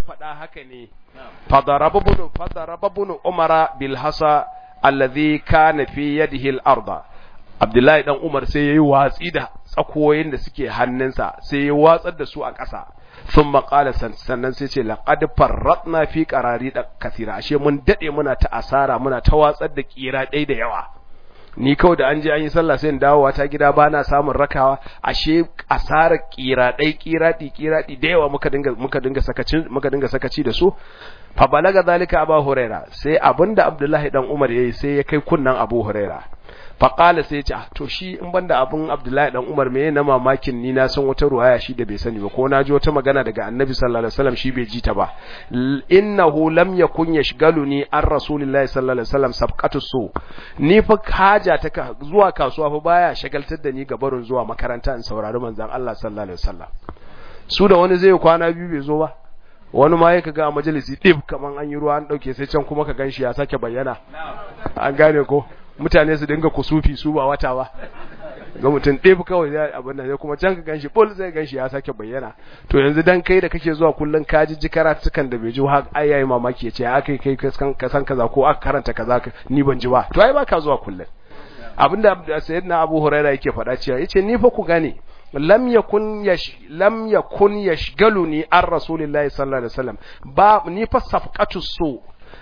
faɗa haka ne fadaraba bunu fadaraba bunu umara bil hasa alladhi kana fi yadihi al arda abdullahi dan umar sai yayi watsi da tsakoyin da suke hannunsa sai ya watsar da su a ƙasa sun maƙala sannan sai ce laƙad farratna fi ƙarari da kasira ashe mun daɗe muna ta asara muna ta watsar da ƙira ɗai da yawa ni kawai da an je an yi sallah sai in dawowa ta gida ba na samun rakawa ashe asarar ƙira ɗai ƙira ɗi ƙira ɗi da yawa muka dinga muka dinga sakaci muka dinga sakaci da su fa balaga zalika abu huraira sai abinda abdullahi dan umar yayi sai ya kai kunnan abu huraira faƙala sai ce to shi in banda abin abdullahi dan umar me na mamakin ni na san wata ruwaya shi da bai sani ba ko na ji wata magana daga annabi sallallahu alaihi wasallam shi bai ji ta ba innahu lam yakun yashgaluni an rasulillahi sallallahu alaihi wasallam sabqatu su ni fa haja ta zuwa kasuwa fa baya shagaltar da ni ga barin zuwa makaranta in saurari manzon Allah sallallahu alaihi wasallam su da wani zai kwana biyu bai zo ba wani ma ya kaga a majalisi ɗib kaman an yi ruwa an ɗauke sai can kuma ka ganshi ya sake bayyana an gane ko mutane su dinga kusufi su ba wata ba ga mutum ɗaya kawai zai abin nan sai kuma can ka ganshi bol zai ganshi ya sake bayyana to yanzu dan kai da kake zuwa kullun ka ji ji karatukan da bai ji har ai yayi mamaki ya ce ya kai kai ka san kaza ko aka karanta kaza ni ban ji ba to ai baka zuwa kullun abinda sayyidina Abu Hurairah yake faɗa cewa yace ni fa ku gane lam yakun yash lam yakun yashgaluni an rasulillahi sallallahu alaihi wasallam ba ni fa safqatu su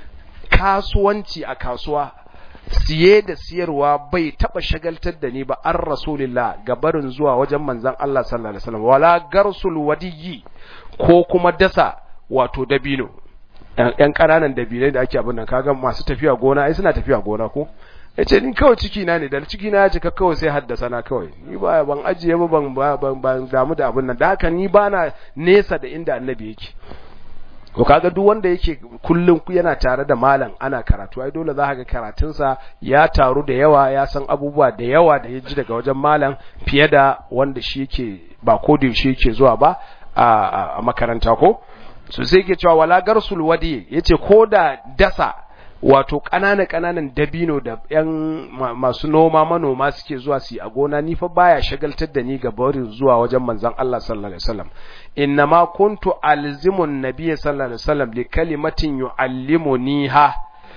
kasuwanci a kasuwa siye da siyarwa bai taba shagaltar da ni ba an rasulillah ga barin zuwa wajen manzon Allah sallallahu alaihi wasallam wala garsul wadiyi ko kuma dasa wato dabino yan ƙananan dabinai da ake abin nan kaga masu tafiya gona ai suna tafiya gona ko yace ni kawai ciki na ne da ciki na ya cika kawai sai haddasa na kawai ni ba ban ajiye ba ban ban ban damu da abin nan da haka ni bana nesa da inda annabi yake to kaga duk wanda yake kullun yana tare da malam ana karatu ai dole za ka ga karatunsa ya taru da yawa ya san abubuwa da yawa da ya ji daga wajen malam fiye da wanda shi yake ba ko da shi yake zuwa ba a makaranta ko so sai yake cewa wala garsul wadi yace ko da dasa wato ƙananan ƙananan dabino da ƴan masu noma manoma suke zuwa su yi a gona ni fa baya shagaltar da ni ga barin zuwa wajen manzon Allah sallallahu alaihi wasallam innama kuntu alzimun nabiyyi sallallahu alaihi wasallam li kalimatin yuallimuniha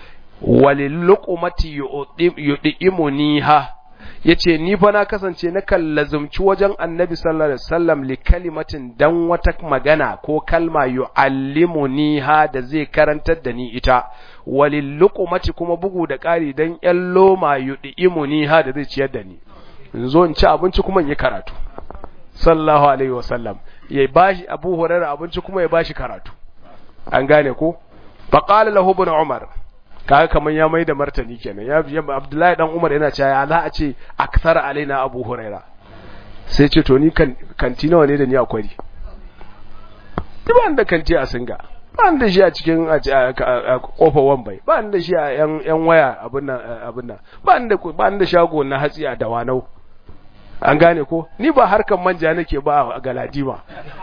waliluqmati yudimuniha yace ni fa na kasance na kallazumci wajen annabi sallallahu alaihi wasallam li kalimatin dan wata magana ko kalma yuallimuniha da zai karantar da ni ita waliluqmati kuma bugu da ƙari dan ƴan loma yudimuniha da zai ciyar da ni in zo in ci abinci kuma in yi karatu sallallahu alaihi wasallam ya bashi Abu Hurairah abinci kuma ya bashi karatu an gane ko faqala lahu ibn Umar kaga kaman ya mai da martani kenan ya Abdullahi dan Umar yana cewa za a ce akthar alaina Abu Hurairah sai ce to ni kan kanti nawa ne da ni akwai ban da kanti a singa ban da shi a cikin kofar wambai ban da shi a yan yan waya abin nan abin nan ban da ban da shago na hatsi a dawanau an gane ko ni ba harkan manja nake ba a galadima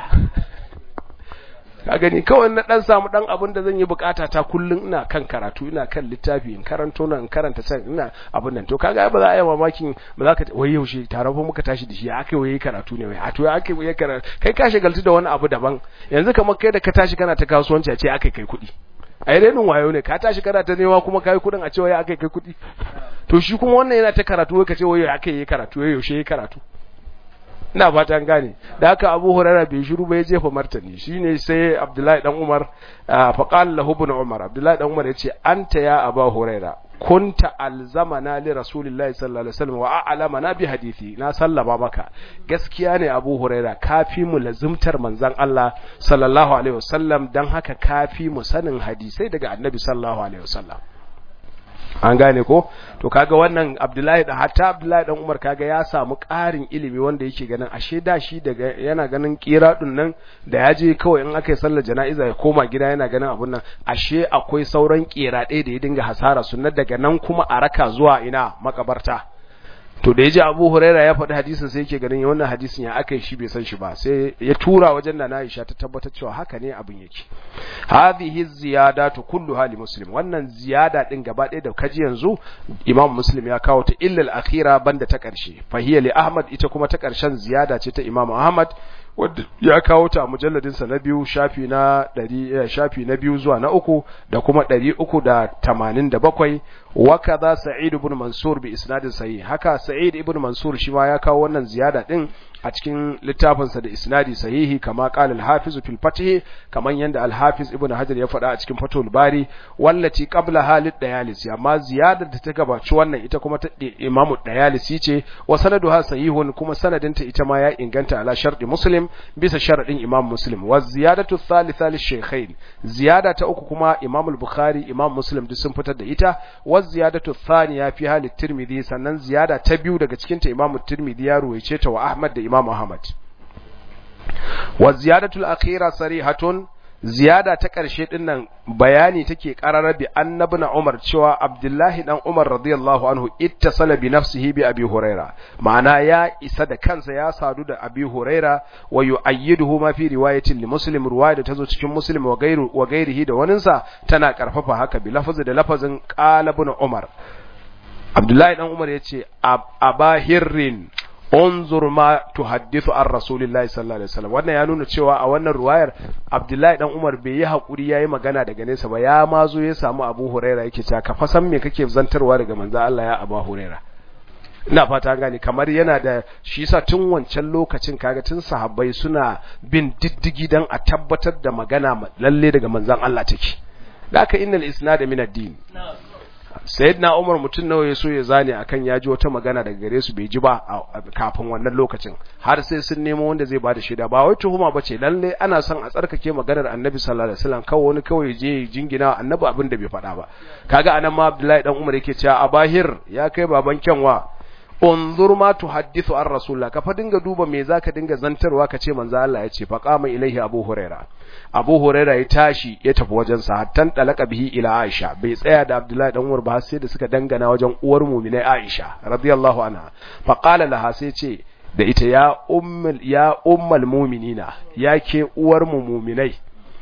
ka gani kawai na dan samu dan abin da zan yi bukata ta kullun ina kan karatu ina kan littafi in karanto nan in karanta can ina abin nan to kaga ba za a yi mamakin ba za ka wai yaushe taron fa muka tashi da shi aka yi karatu ne wai a to aka yi karatu kai ka shagaltu da wani abu daban yanzu kamar kai da ka tashi kana ta kasuwanci a ce aka kai kuɗi a yi renin wayo ne ka tashi kana ta nema kuma kai kuɗin a ce wai aka kai kuɗi to shi kuma wannan yana ta karatu wai ka ce wai aka yi karatu wai yaushe yi karatu ina fatan gane da haka Abu Hurairah bai shiru ba ya jefa martani shine sai Abdullahi dan Umar fa qala lahu ibn Umar Abdullahi dan Umar yace anta ya Abu Hurairah kunta alzamana li rasulillahi sallallahu alaihi wasallam wa a'lamana bi hadisi na sallama maka gaskiya ne Abu Hurairah kafi mu lazimtar manzon Allah sallallahu alaihi wasallam dan haka kafi mu sanin hadisai daga Annabi sallallahu alaihi wasallam an gane ko to kaga wannan Abdullahi da hatta Abdullahi dan Umar kaga ya samu ƙarin ilimi wanda yake ganin ashe da shi daga yana ganin kiradun nan da ya je kawai in aka yi sallar jana'iza ya koma gida yana ganin abun nan ashe akwai sauran kirade da ya dinga hasara sunna daga nan kuma a raka zuwa ina makabarta to da yaji Abu Huraira ya faɗi hadisin sai yake ganin wannan hadisin ya aka yi shi bai san shi ba sai ya tura wajen da Aisha ta tabbatar cewa haka ne abin yake hadhihi ziyadatu kulluha li muslim wannan ziyada din gaba ɗaya da kaji yanzu Imam Muslim ya kawo ta illa al-akhira banda ta ƙarshe fa hiya li Ahmad ita kuma ta ƙarshen ziyada ce ta Imam Ahmad wadda ya kawo ta a mujalladinsa na biyu shafi na ɗari shafi na biyu zuwa na uku da kuma ɗari uku da tamanin da bakwai wa kaza sa'id ibn mansur bi isnadin sahih haka sa'id ibn mansur shi ma ya kawo wannan ziyada din a cikin littafinsa da isnadi sahihi kama qala al-hafiz fil fath kaman yanda al-hafiz ibn hajar ya faɗa a cikin fatul bari wallati qabla halid dayalisi amma ziyadar da ta gabaci wannan ita kuma ta imamu dayalisi ce wa sanaduha sahihun kuma sanadinta ita ma ya inganta ala sharɗi muslim bisa sharadin imam muslim wa ziyadatu thalitha lishaykhain ziyada ta uku kuma imam al-bukhari imam muslim duk sun fitar da ita wa ziyadatu thaniya fi halit tirmidhi sannan ziyada ta biyu daga cikin ta imam tirmidhi ya ruwaice ta wa ahmad da imam ahmad wa ziyadatu al-akhira sarihatun ziyada ta ƙarshe ɗin nan bayani take ƙararar bi annabi na Umar cewa Abdullahi dan Umar radiyallahu anhu ittasala bi nafsihi bi Abi Huraira ma'ana ya isa da kansa ya sadu da Abi Huraira wa yu'ayyiduhu ma fi riwayatin li Muslim riwaya da tazo cikin Muslim wa gairu wa gairihi da waninsa tana karfafa haka bi lafazi da lafazin qala ibn Umar Abdullahi dan Umar yace abahirrin unzur ma tuhaddithu an rasulillahi sallallahu alaihi wasallam wannan ya nuna cewa a wannan ruwayar Abdullahi dan Umar bai yi hakuri yayi magana daga nesa ba ya ma zo ya samu Abu Huraira yake cewa ka fa san me kake zantarwa daga manzo Allah ya Abu Huraira ina fata gane kamar yana da shi yasa tun wancan lokacin kaga tun sahabbai suna bin diddigi dan a tabbatar da magana lalle daga manzon Allah take da aka innal isnad min ad-din sayyidina Umar mutum nawa ya so ya zane akan ya ji wata magana daga gare su bai ji ba kafin wannan lokacin har sai sun nemo wanda zai bada shaida ba wai tuhuma bace lalle ana son a tsarkake maganar Annabi sallallahu alaihi wasallam kawai wani kawai je jingina Annabi abin da bai faɗa ba kaga anan ma Abdullahi dan Umar yake cewa abahir ya kai baban kyanwa unzur ma tuhaddithu an rasulullah ka fa dinga duba me zaka dinga zantarwa ka ce manzo Allah ya ce fa qama ilaihi abu huraira abu huraira ya tashi ya tafi wajen sa hattan dalaka bihi ila aisha bai tsaya da abdullahi dan umar ba sai da suka dangana wajen uwar mu'minai aisha radiyallahu anha fa qala laha sai ce da ita ya ummul ya ummul mu'minina ya ke uwar mu mu'minai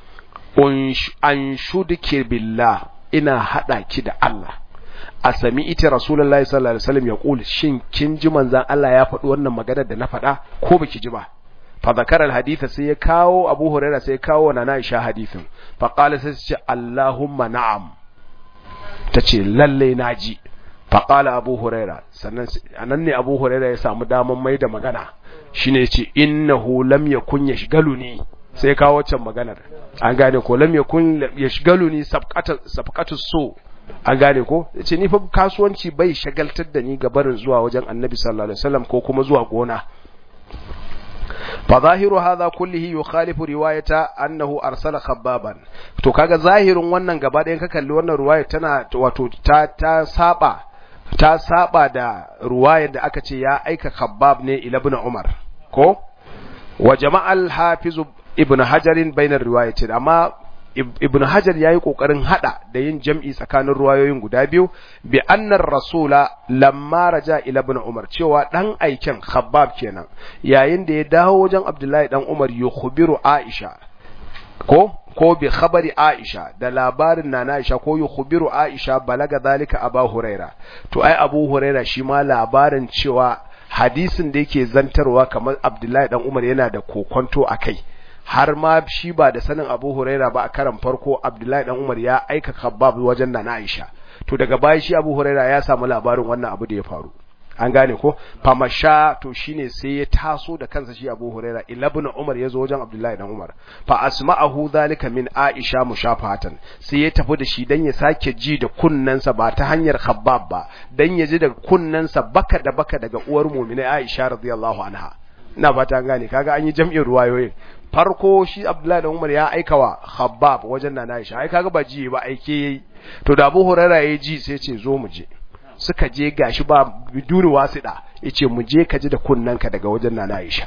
an shudke billah ina hada ki da Allah a sami ita rasulullahi sallallahu alaihi wasallam ya kula shin kin ji manzan Allah ya faɗi wannan maganar da na faɗa ko baki ji ba fa zakara alhaditha sai ya kawo Abu Hurairah sai ya kawo na Aisha hadithin fa qala sai ce Allahumma na'am tace lalle naji fa qala Abu Hurairah sannan anan ne Abu Hurairah ya samu daman mai da magana shine yace innahu lam yakun yashgaluni sai ya kawo wancan maganar an gane ko lam yakun yashgaluni sabqatu sabqatu so an gane ko ce ni fa kasuwanci bai shagaltar da ni ga barin zuwa wajen annabi sallallahu alaihi wasallam ko kuma zuwa gona fa zahiru hadha kullihi yukhalifu riwayata annahu arsala khabbaban to kaga zahirin wannan gaba ɗayan ka kalli wannan riwaya tana wato ta ta saba ta saba da riwayar da aka ce ya aika khabbab ne ila ibn umar ko wa jama'al hafiz ibn hajarin bainar riwayatin amma ibn hajar yayi kokarin hada da yin jam'i tsakanin ruwayoyin guda biyu bi annar rasula lamma raja ila ibn umar cewa dan aiken khabbab kenan yayin da ya dawo wajen abdullahi dan umar yukhbiru aisha ko ko bi khabari aisha da labarin na aisha ko yukhbiru aisha balaga zalika aba huraira to ai abu huraira shi ma labarin cewa hadisin da yake zantarwa kamar abdullahi dan umar yana da kokonto akai har ma shi ba da sanin Abu Huraira ba a karan farko Abdullahi dan Umar ya aika Khabbab wajen Nana Aisha to daga baya shi Abu Huraira ya samu labarin wannan abu da ya faru an gane ko famasha to shine sai ya taso da kansa shi Abu Huraira ibn Umar ya zo wajen Abdullahi dan Umar fa asma'ahu zalika min Aisha mushafatan sai ya tafi da shi dan ya sake ji da kunnansa ba ta hanyar Khabbab ba dan ya ji da kunnansa baka da baka daga uwar mu'mina Aisha radiyallahu anha ina fata gane kaga an yi jam'in ruwayoyin farko shi Abdullahi da Umar ya aika wa Khabbab wajen Nana Aisha ai kaga ba ji ba aike yayi to da Abu Hurairah ya ji sai ce zo mu je suka je gashi ba biduni wasida yace mu je ka ji da kunnanka daga wajen Nana Aisha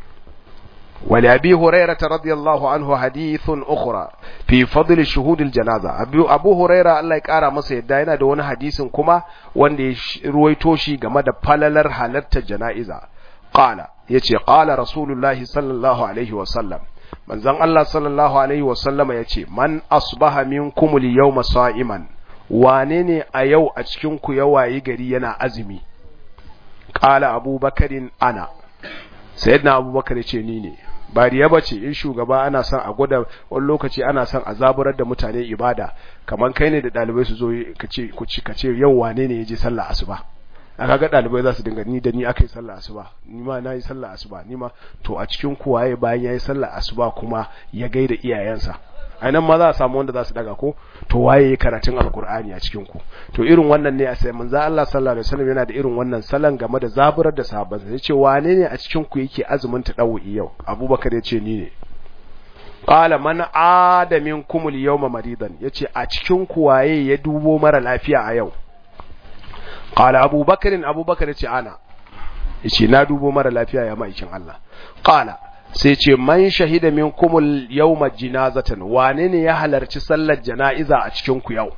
wali abi hurairah radiyallahu anhu hadithun ukhra fi fadl shuhud aljanaza abu abu hurairah Allah ya kara masa yadda yana da wani hadisin kuma wanda ya ruwaito shi game da falalar halartar jana'iza qala yace qala rasulullahi sallallahu alaihi wa sallam manzon Allah sallallahu alaihi wa sallama yace man asbaha minkum al-yawma sa'iman wane ne a yau a cikin ku ya wayi gari yana azumi qala abubakarin ana sayyidina abubakar yace ni ne ba riya bace in shugaba ana son a gwada wani lokaci ana son a zaburar da mutane ibada kamar kai ne da dalibai su zo ka ce ku ci ka ce yau wane ne yaje sallah asuba aka ga dalibai za su dinga ni da ni akai sallah asuba ni ma nayi sallah asuba ni ma to a cikin ku waye bayan yayi sallah asuba kuma ya gaida iyayensa ainihin ma za a samu wanda za su daga ko to waye ya karatun alkur'ani a cikin ku to irin wannan ne a sai manzo Allah sallallahu alaihi wasallam yana da irin wannan salon game da zaburar da sahabbansa yace wane ne a cikin ku yake azumin tadawi yau Abubakar yace ni ne qala man ada minkum al-yawma maridan yace a cikin ku waye ya dubo mara lafiya a yau qala Abubakar Abubakar yace ana yace na dubo mara lafiya ya maikin Allah qala sai ce man shahida min kumul yawma jinazatan wane ne ya halarci sallar jana'iza a cikin ku yau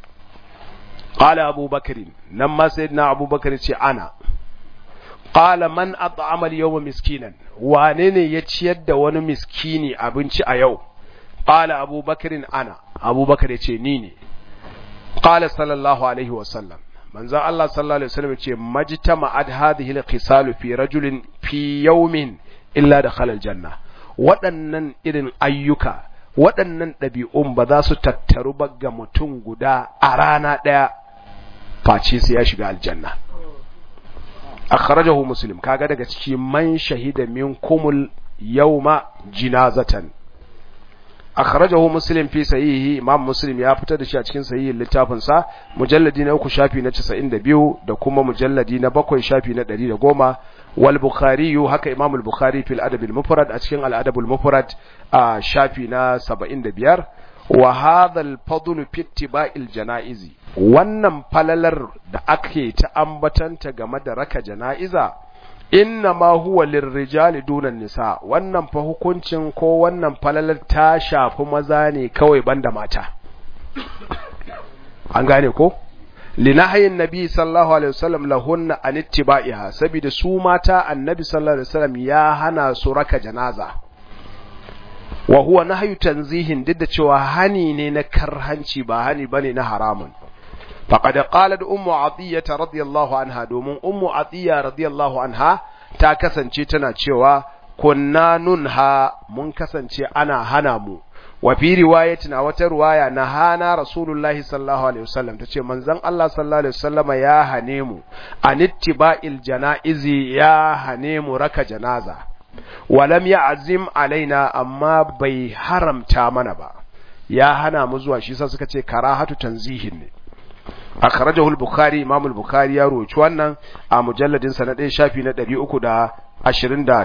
qala abubakar nan ma sayyidina abubakar ce ana qala man at'ama al-yawma miskinan wane ne ya ciyar da wani miskini abinci a yau qala abubakar ana abubakar ce ni ne qala sallallahu alaihi wasallam manzon Allah sallallahu alaihi wasallam ce majtama'at hadhihi al-khisalu fi rajulin fi yawmin illa da khalal janna waɗannan irin ayyuka waɗannan ɗabi'un ba za su tattaru ba ga mutum guda a rana ɗaya face sai ya shiga aljanna akhrajahu muslim kaga daga ciki man shahida minkumul yawma jinazatan akhrajahu muslim fi sahihi imam muslim ya fitar da shi a cikin sahihin littafin sa mujalladi na uku shafi na 92 da kuma mujalladi na bakwai shafi na 110 wal bukhari haka imam al bukhari fil adab al mufrad a cikin al adab al mufrad a shafi na 75 wa hadha al fadl fi ittiba'il janaizi wannan falalar da ake ta ambatanta game da raka janaiza inna ma huwa lirrijali dunan nisa wannan fa hukuncin ko wannan falalar ta shafi maza ne kawai banda mata an gane ko linahayin nabi sallallahu alaihi wasallam lahunna an ittiba'iha saboda su mata annabi sallallahu alaihi wasallam ya hana su raka janaza wa huwa nahyu tanzihin duk da cewa hani ne na karhanci ba hani bane na haramun faqad qalat ummu atiyya radiyallahu anha domin ummu atiyya radiyallahu anha ta kasance tana cewa kunna nunha mun kasance ana hana mu wa fi riwayatin a wata riwaya na hana rasulullahi sallallahu alaihi wasallam tace manzon Allah sallallahu alaihi wasallama ya hane mu anittiba'il janaizi ya hane mu raka janaza walam ya'zim alaina amma bai haramta mana ba ya hana mu zuwa shi sa suka ce karahatu tanzihin ne akhrajahu al-bukhari imam al-bukhari ya roci wannan a mujalladin sa na ɗaya shafi na 328 da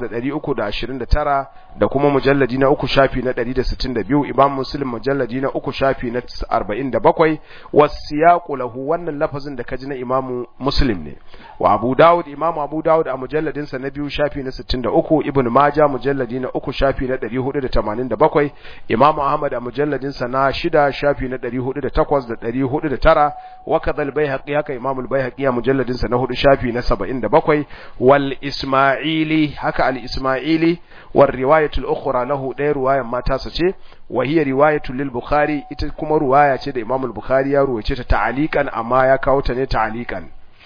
329 da kuma mujalladi na uku shafi na 162 imam muslim mujalladi na uku shafi na 47 wasiyaqu lahu wannan lafazin da kaji na imam muslim ne wa abu daud imam abu daud a mujalladin sa na biyu shafi na 63 ibn majah mujalladi na uku shafi na 487 imam ahmad a mujalladin sa na shida shafi na 408 da 409 wa kadhal bayhaqi haka imam al-bayhaqi a mujalladin sa na hudu shafi na 77 wal isma'ili haka al-isma'ili war riwayatu al-ukhra lahu ɗaya riwayan mata sa ce wa hiya riwayatu lil bukhari ita kuma riwaya ce da imam al-bukhari ya ruwace ta ta'aliqan amma ya kawo ta ne ta'aliqan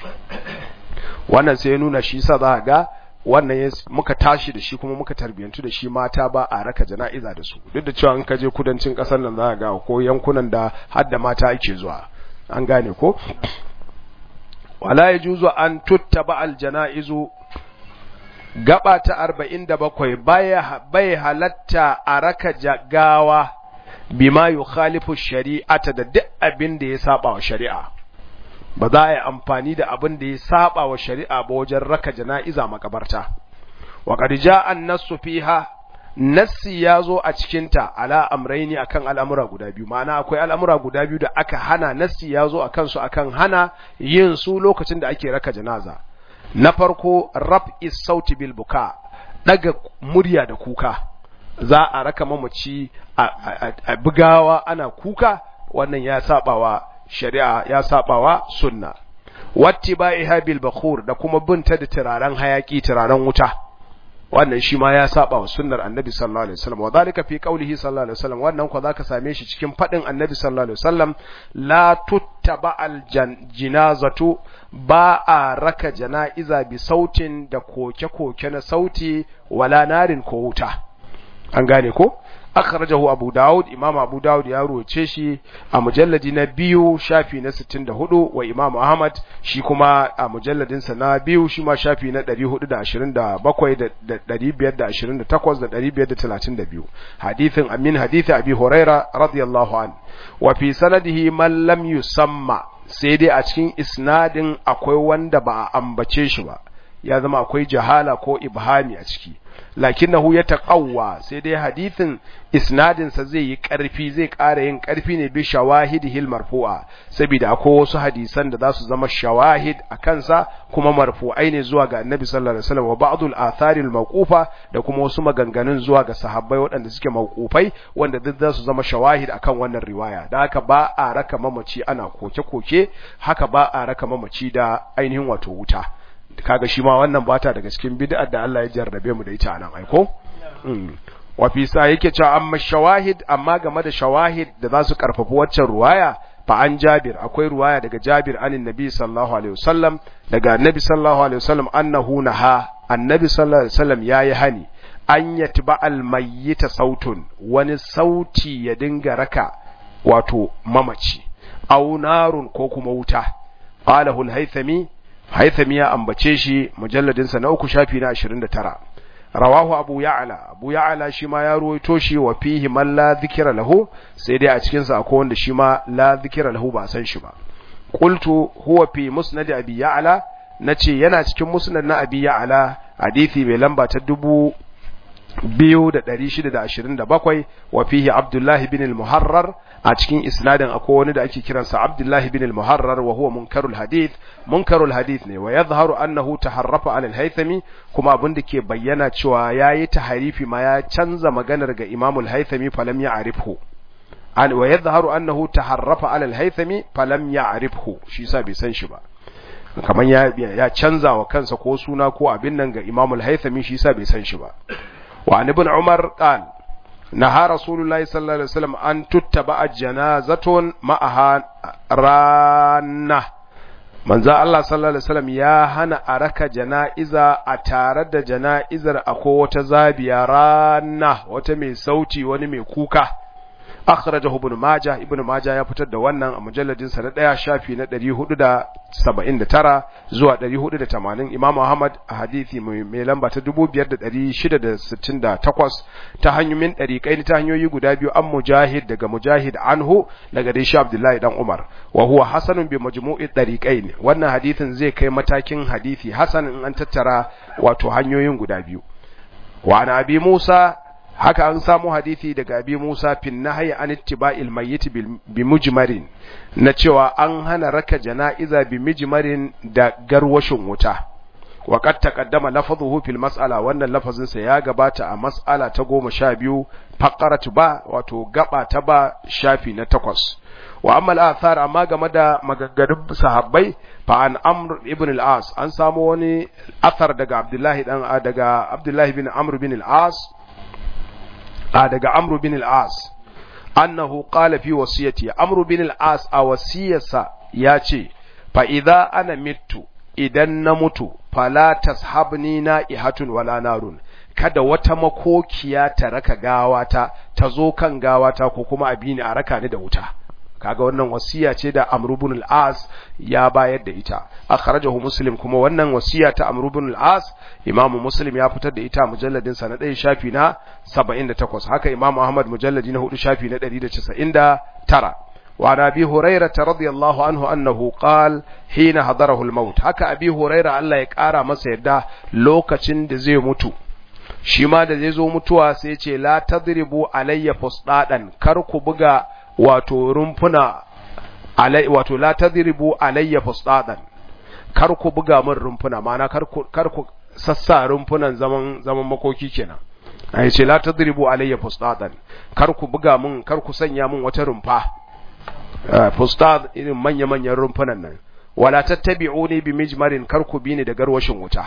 wannan sai ya nuna shi sa za ga wannan muka tashi da shi kuma muka tarbiyantu da shi mata ba a raka jana'iza da su duk da cewa in ka je kudancin kasar nan za ga ko yankunan da har da mata ake zuwa an gane ko wala yajuzu an tuttaba al janaizu gaba ta arba'in da bakwai bai halatta a raka gawa bima yu khalifu shari'ata da duk abin da ya saba wa shari'a ba za a yi amfani da abin da ya saba wa shari'a ba wajen raka jana'iza makabarta wa qad ja'a an-nassu fiha nassi ya zo a cikinta ala amraini akan al'amura guda biyu ma'ana akwai al'amura guda biyu da aka hana nassi ya zo akan su akan hana yin su lokacin da ake raka janaza na farko raf'i sauti bil buka daga murya da kuka za a raka mamaci a bugawa ana kuka wannan ya sabawa shari'a ya sabawa sunna wattiba'iha bil bakhur da kuma binta da turaren hayaki turaren wuta wannan shi ma ya saba wa sunnar annabi sallallahu alaihi wasallam wa zalika fi qawlihi sallallahu alaihi wasallam wannan ko zaka same shi cikin fadin annabi sallallahu alaihi wasallam la tuttaba al jinazatu ba a raka jana'iza bi sautin da koke-koke na sauti wala narin ko wuta an gane ko akhrajahu abu daud imam abu daud ya ruwace shi a mujalladi na biyu shafi na 64 wa imam ahmad shi kuma a mujalladin sa na biyu shi ma shafi na 427 da 528 da 532 hadithin amin hadithi abi huraira radiyallahu an wa fi sanadihi man lam yusamma sai dai a cikin isnadin akwai wanda ba a ambace shi ba ya zama akwai jahala ko ibhami a ciki lakinnahu ya taqawwa sai dai hadithin isnadin sa zai yi karfi zai ƙara yin karfi ne bi shawahidihil marfu'a saboda akwai wasu hadisan da za su zama shawahid a kansa kuma marfu'ai ne zuwa ga annabi sallallahu alaihi wasallam wa ba'dul atharil mawqufa da kuma wasu maganganun zuwa ga sahabbai waɗanda suke mawqufai wanda duk za su zama shawahid akan wannan riwaya da haka ba a raka mamaci ana koke-koke haka ba a raka mamaci da ainihin wato wuta kaga shi ma wannan bata daga cikin bid'ar da Allah ya jarrabe mu da ita nan aiko wa fi sa yake cewa amma shawahid amma game da shawahid da za su karfafi waccan ruwaya fa an Jabir akwai ruwaya daga Jabir anin Nabi sallallahu alaihi wasallam daga Annabi sallallahu alaihi wasallam annahu naha Annabi sallallahu alaihi wasallam yayi hani an yatba al mayyita sautun wani sauti ya dinga raka wato mamaci aw narun ko kuma wuta qalahu al-haythami haithami ya ambace shi mujalladinsa na uku shafi na 29 rawahu abu ya'la abu ya'la shi ma ya ruwaito shi wa fihi man la dhikra lahu sai dai a cikin sa akwai wanda shi ma la dhikra lahu ba san shi ba qultu huwa fi musnad abi ya'la nace yana cikin musnad na abi ya'la hadisi mai lamba ta dubu biyu da ɗari shida da ashirin da bakwai wa fihi abdullahi bin al-muharrar a cikin isnadin akwai wani da ake kiransa abdullahi bin al-muharrar wa huwa munkarul hadith munkarul hadith ne wa yadhharu annahu taharrafa an al-haythami kuma abin da ke bayyana cewa yayi taharifi ma ya canza maganar ga imam al-haythami falam ya'rifhu an wa yadhharu annahu taharrafa an al-haythami falam ya'rifhu shi yasa bai san shi ba kamar ya ya canza wa kansa ko suna ko abin nan ga imam al-haythami shi yasa bai san shi ba وعن ابن عمر قال نهى رسول الله صلى الله عليه وسلم أن تتبع جنازة معها رانة من ذا الله صلى الله عليه وسلم يا هنا أرك جنائزة أتارد جنائزة أكو تزابي رانة وتمي صوتي ونمي كوكا akhrajahu ibn majah ibn majah ya fitar da wannan a mujalladin sa na daya shafi na 479 zuwa 480 imam ahmad a hadisi mai lamba ta 5668 ta hanyoyin dariqai ta hanyoyi guda biyu an mujahid daga mujahid anhu daga dai shi abdullahi dan umar wa huwa hasanun bi majmu'i dariqain wannan hadisin zai kai matakin hadisi hasan in an tattara wato hanyoyin guda biyu wa an abi musa haka an samu hadisi daga abi Musa fin nahyi an ittiba'il mayyit bi mujmarin na cewa an hana raka jana'iza bi mujmarin da garwashin wuta wa qad taqaddama lafadhuhu fil mas'ala wannan lafazin sa ya gabata a mas'ala ta 12 faqarat ba wato gaba ta ba shafi na takwas wa amma al-athar amma game da magaggadun sahabbai fa an amr ibn al-as an samu wani athar daga abdullahi dan daga abdullahi bin amr bin al-as a daga Amru bin al-As annahu qala fi wasiyati Amru bin al-As a wasiyarsa ya ce fa idza ana mittu idan na mutu fala tashabni na'ihatun wala narun kada wata makokiya ta raka gawata ta zo kan gawata ko kuma abini a raka ni da wuta kaga wannan wasiya ce da Amr ibn al-As ya bayar da ita akhrajahu Muslim kuma wannan wasiya ta Amr ibn al-As Imam Muslim ya fitar da ita mujalladin sa na 1 shafi na 78 haka Imam Ahmad mujalladi na 4 shafi na 199 وعن أبي هريرة رضي الله عنه أنه قال حين حضره الموت هكا أبي هريرة الله يكارى مسيدا لوكة زي متو shi ma da zai zo mutuwa sai ce la tadribu alayya fusdadan kar ku buga wato rumfuna alai wato la tadribu alayya fusdadan kar ku buga min rumfuna ma'ana kar ku kar ku sassa rumfunan zaman zaman makoki kenan ai ce la tadribu alayya fusdadan kar ku buga min kar ku sanya min wata rumfa fustad irin manya manyan rumfunan nan wala tattabi'uni bi mijmarin kar ku bi ni da garwashin wuta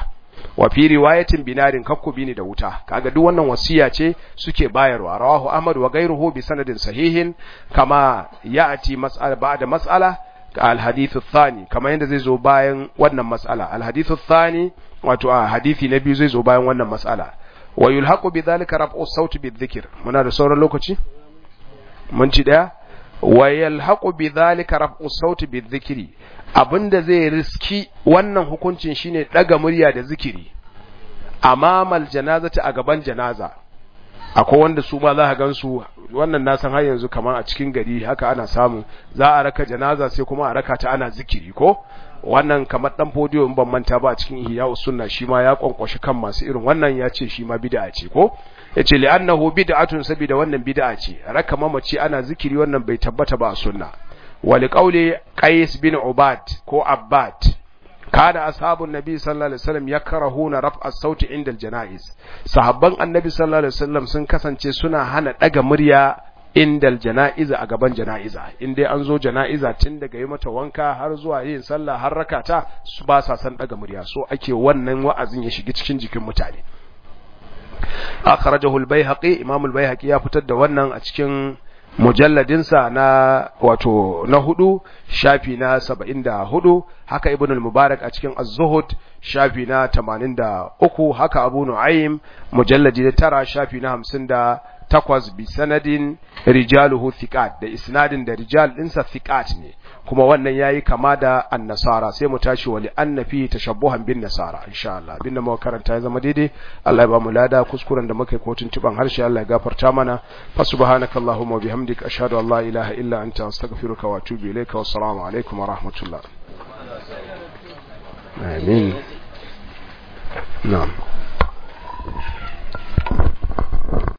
wa fi riwayatin binarin kakku bini da wuta kaga duk wannan wasiya ce suke bayarwa rawahu ahmad wa ghayruhu bi sanadin sahihin kama ya'ti mas'ala ba'da mas'ala al-hadith ath-thani kama yanda zai zo bayan wannan mas'ala al-hadith ath-thani wato a hadisi na biyu zai zo bayan wannan mas'ala wa yulhaqu bi dhalika raf'u as-sawt bi-dhikr muna da sauran lokaci mun ci daya wa yalhaqu bi dhalika raf'u as-sawt bi-dhikri abinda zai riski wannan hukuncin shine daga murya da zikiri amamal janazati a gaban janaza akwai wanda su ma za ka gansu wannan na san har yanzu kamar a cikin gari haka ana samu za a raka janaza sai kuma a raka ta ana zikiri ko wannan kamar dan fodiyo in ban manta ba a cikin ihya sunna shi ma ya kwankwashi kan masu irin wannan ya ce shi ma bid'a ce ko yace li'annahu bid'atun sabida wannan bid'a ce raka mamaci ana zikiri wannan bai tabbata ba a sunna ولقول قيس بن عباد كو عباد كان أصحاب النبي صلى الله عليه وسلم يكرهون رفع الصوت عند الجنائز صحابان النبي صلى الله عليه وسلم sun kasance suna hana daga murya indal jana'iza a gaban jana'iza in dai an zo jana'iza tun daga yi mata wanka har zuwa yin sallah har rakata su ba sa san daga murya so ake wannan wa'azin ya shiga cikin jikin mutane akhrajahu al-baihaqi imam al-baihaqi ya fitar da wannan a cikin mujalladinsa na wato na hudu shafi na saba'in da hudu haka ibn al-mubarak a cikin az-zuhud shafi na tamanin da uku haka abu nu'aym mujalladi na tara shafi na hamsin da takwas bi sanadin rijaluhu thiqat da isnadin da rijal ɗinsa thiqat ne kuma wannan yayi kama da annasara sai mu tashi wali annafi tashabbuhan bin nasara insha Allah abinda muka karanta ya zama daidai Allah ya ba mu lada kuskuren da muka yi ko tuntuban harshe Allah ya gafarta mana fa subhanakallahumma wa bihamdika ashhadu an la ilaha illa anta astaghfiruka wa atubu ilayka wa assalamu alaikum wa rahmatullah amin na'am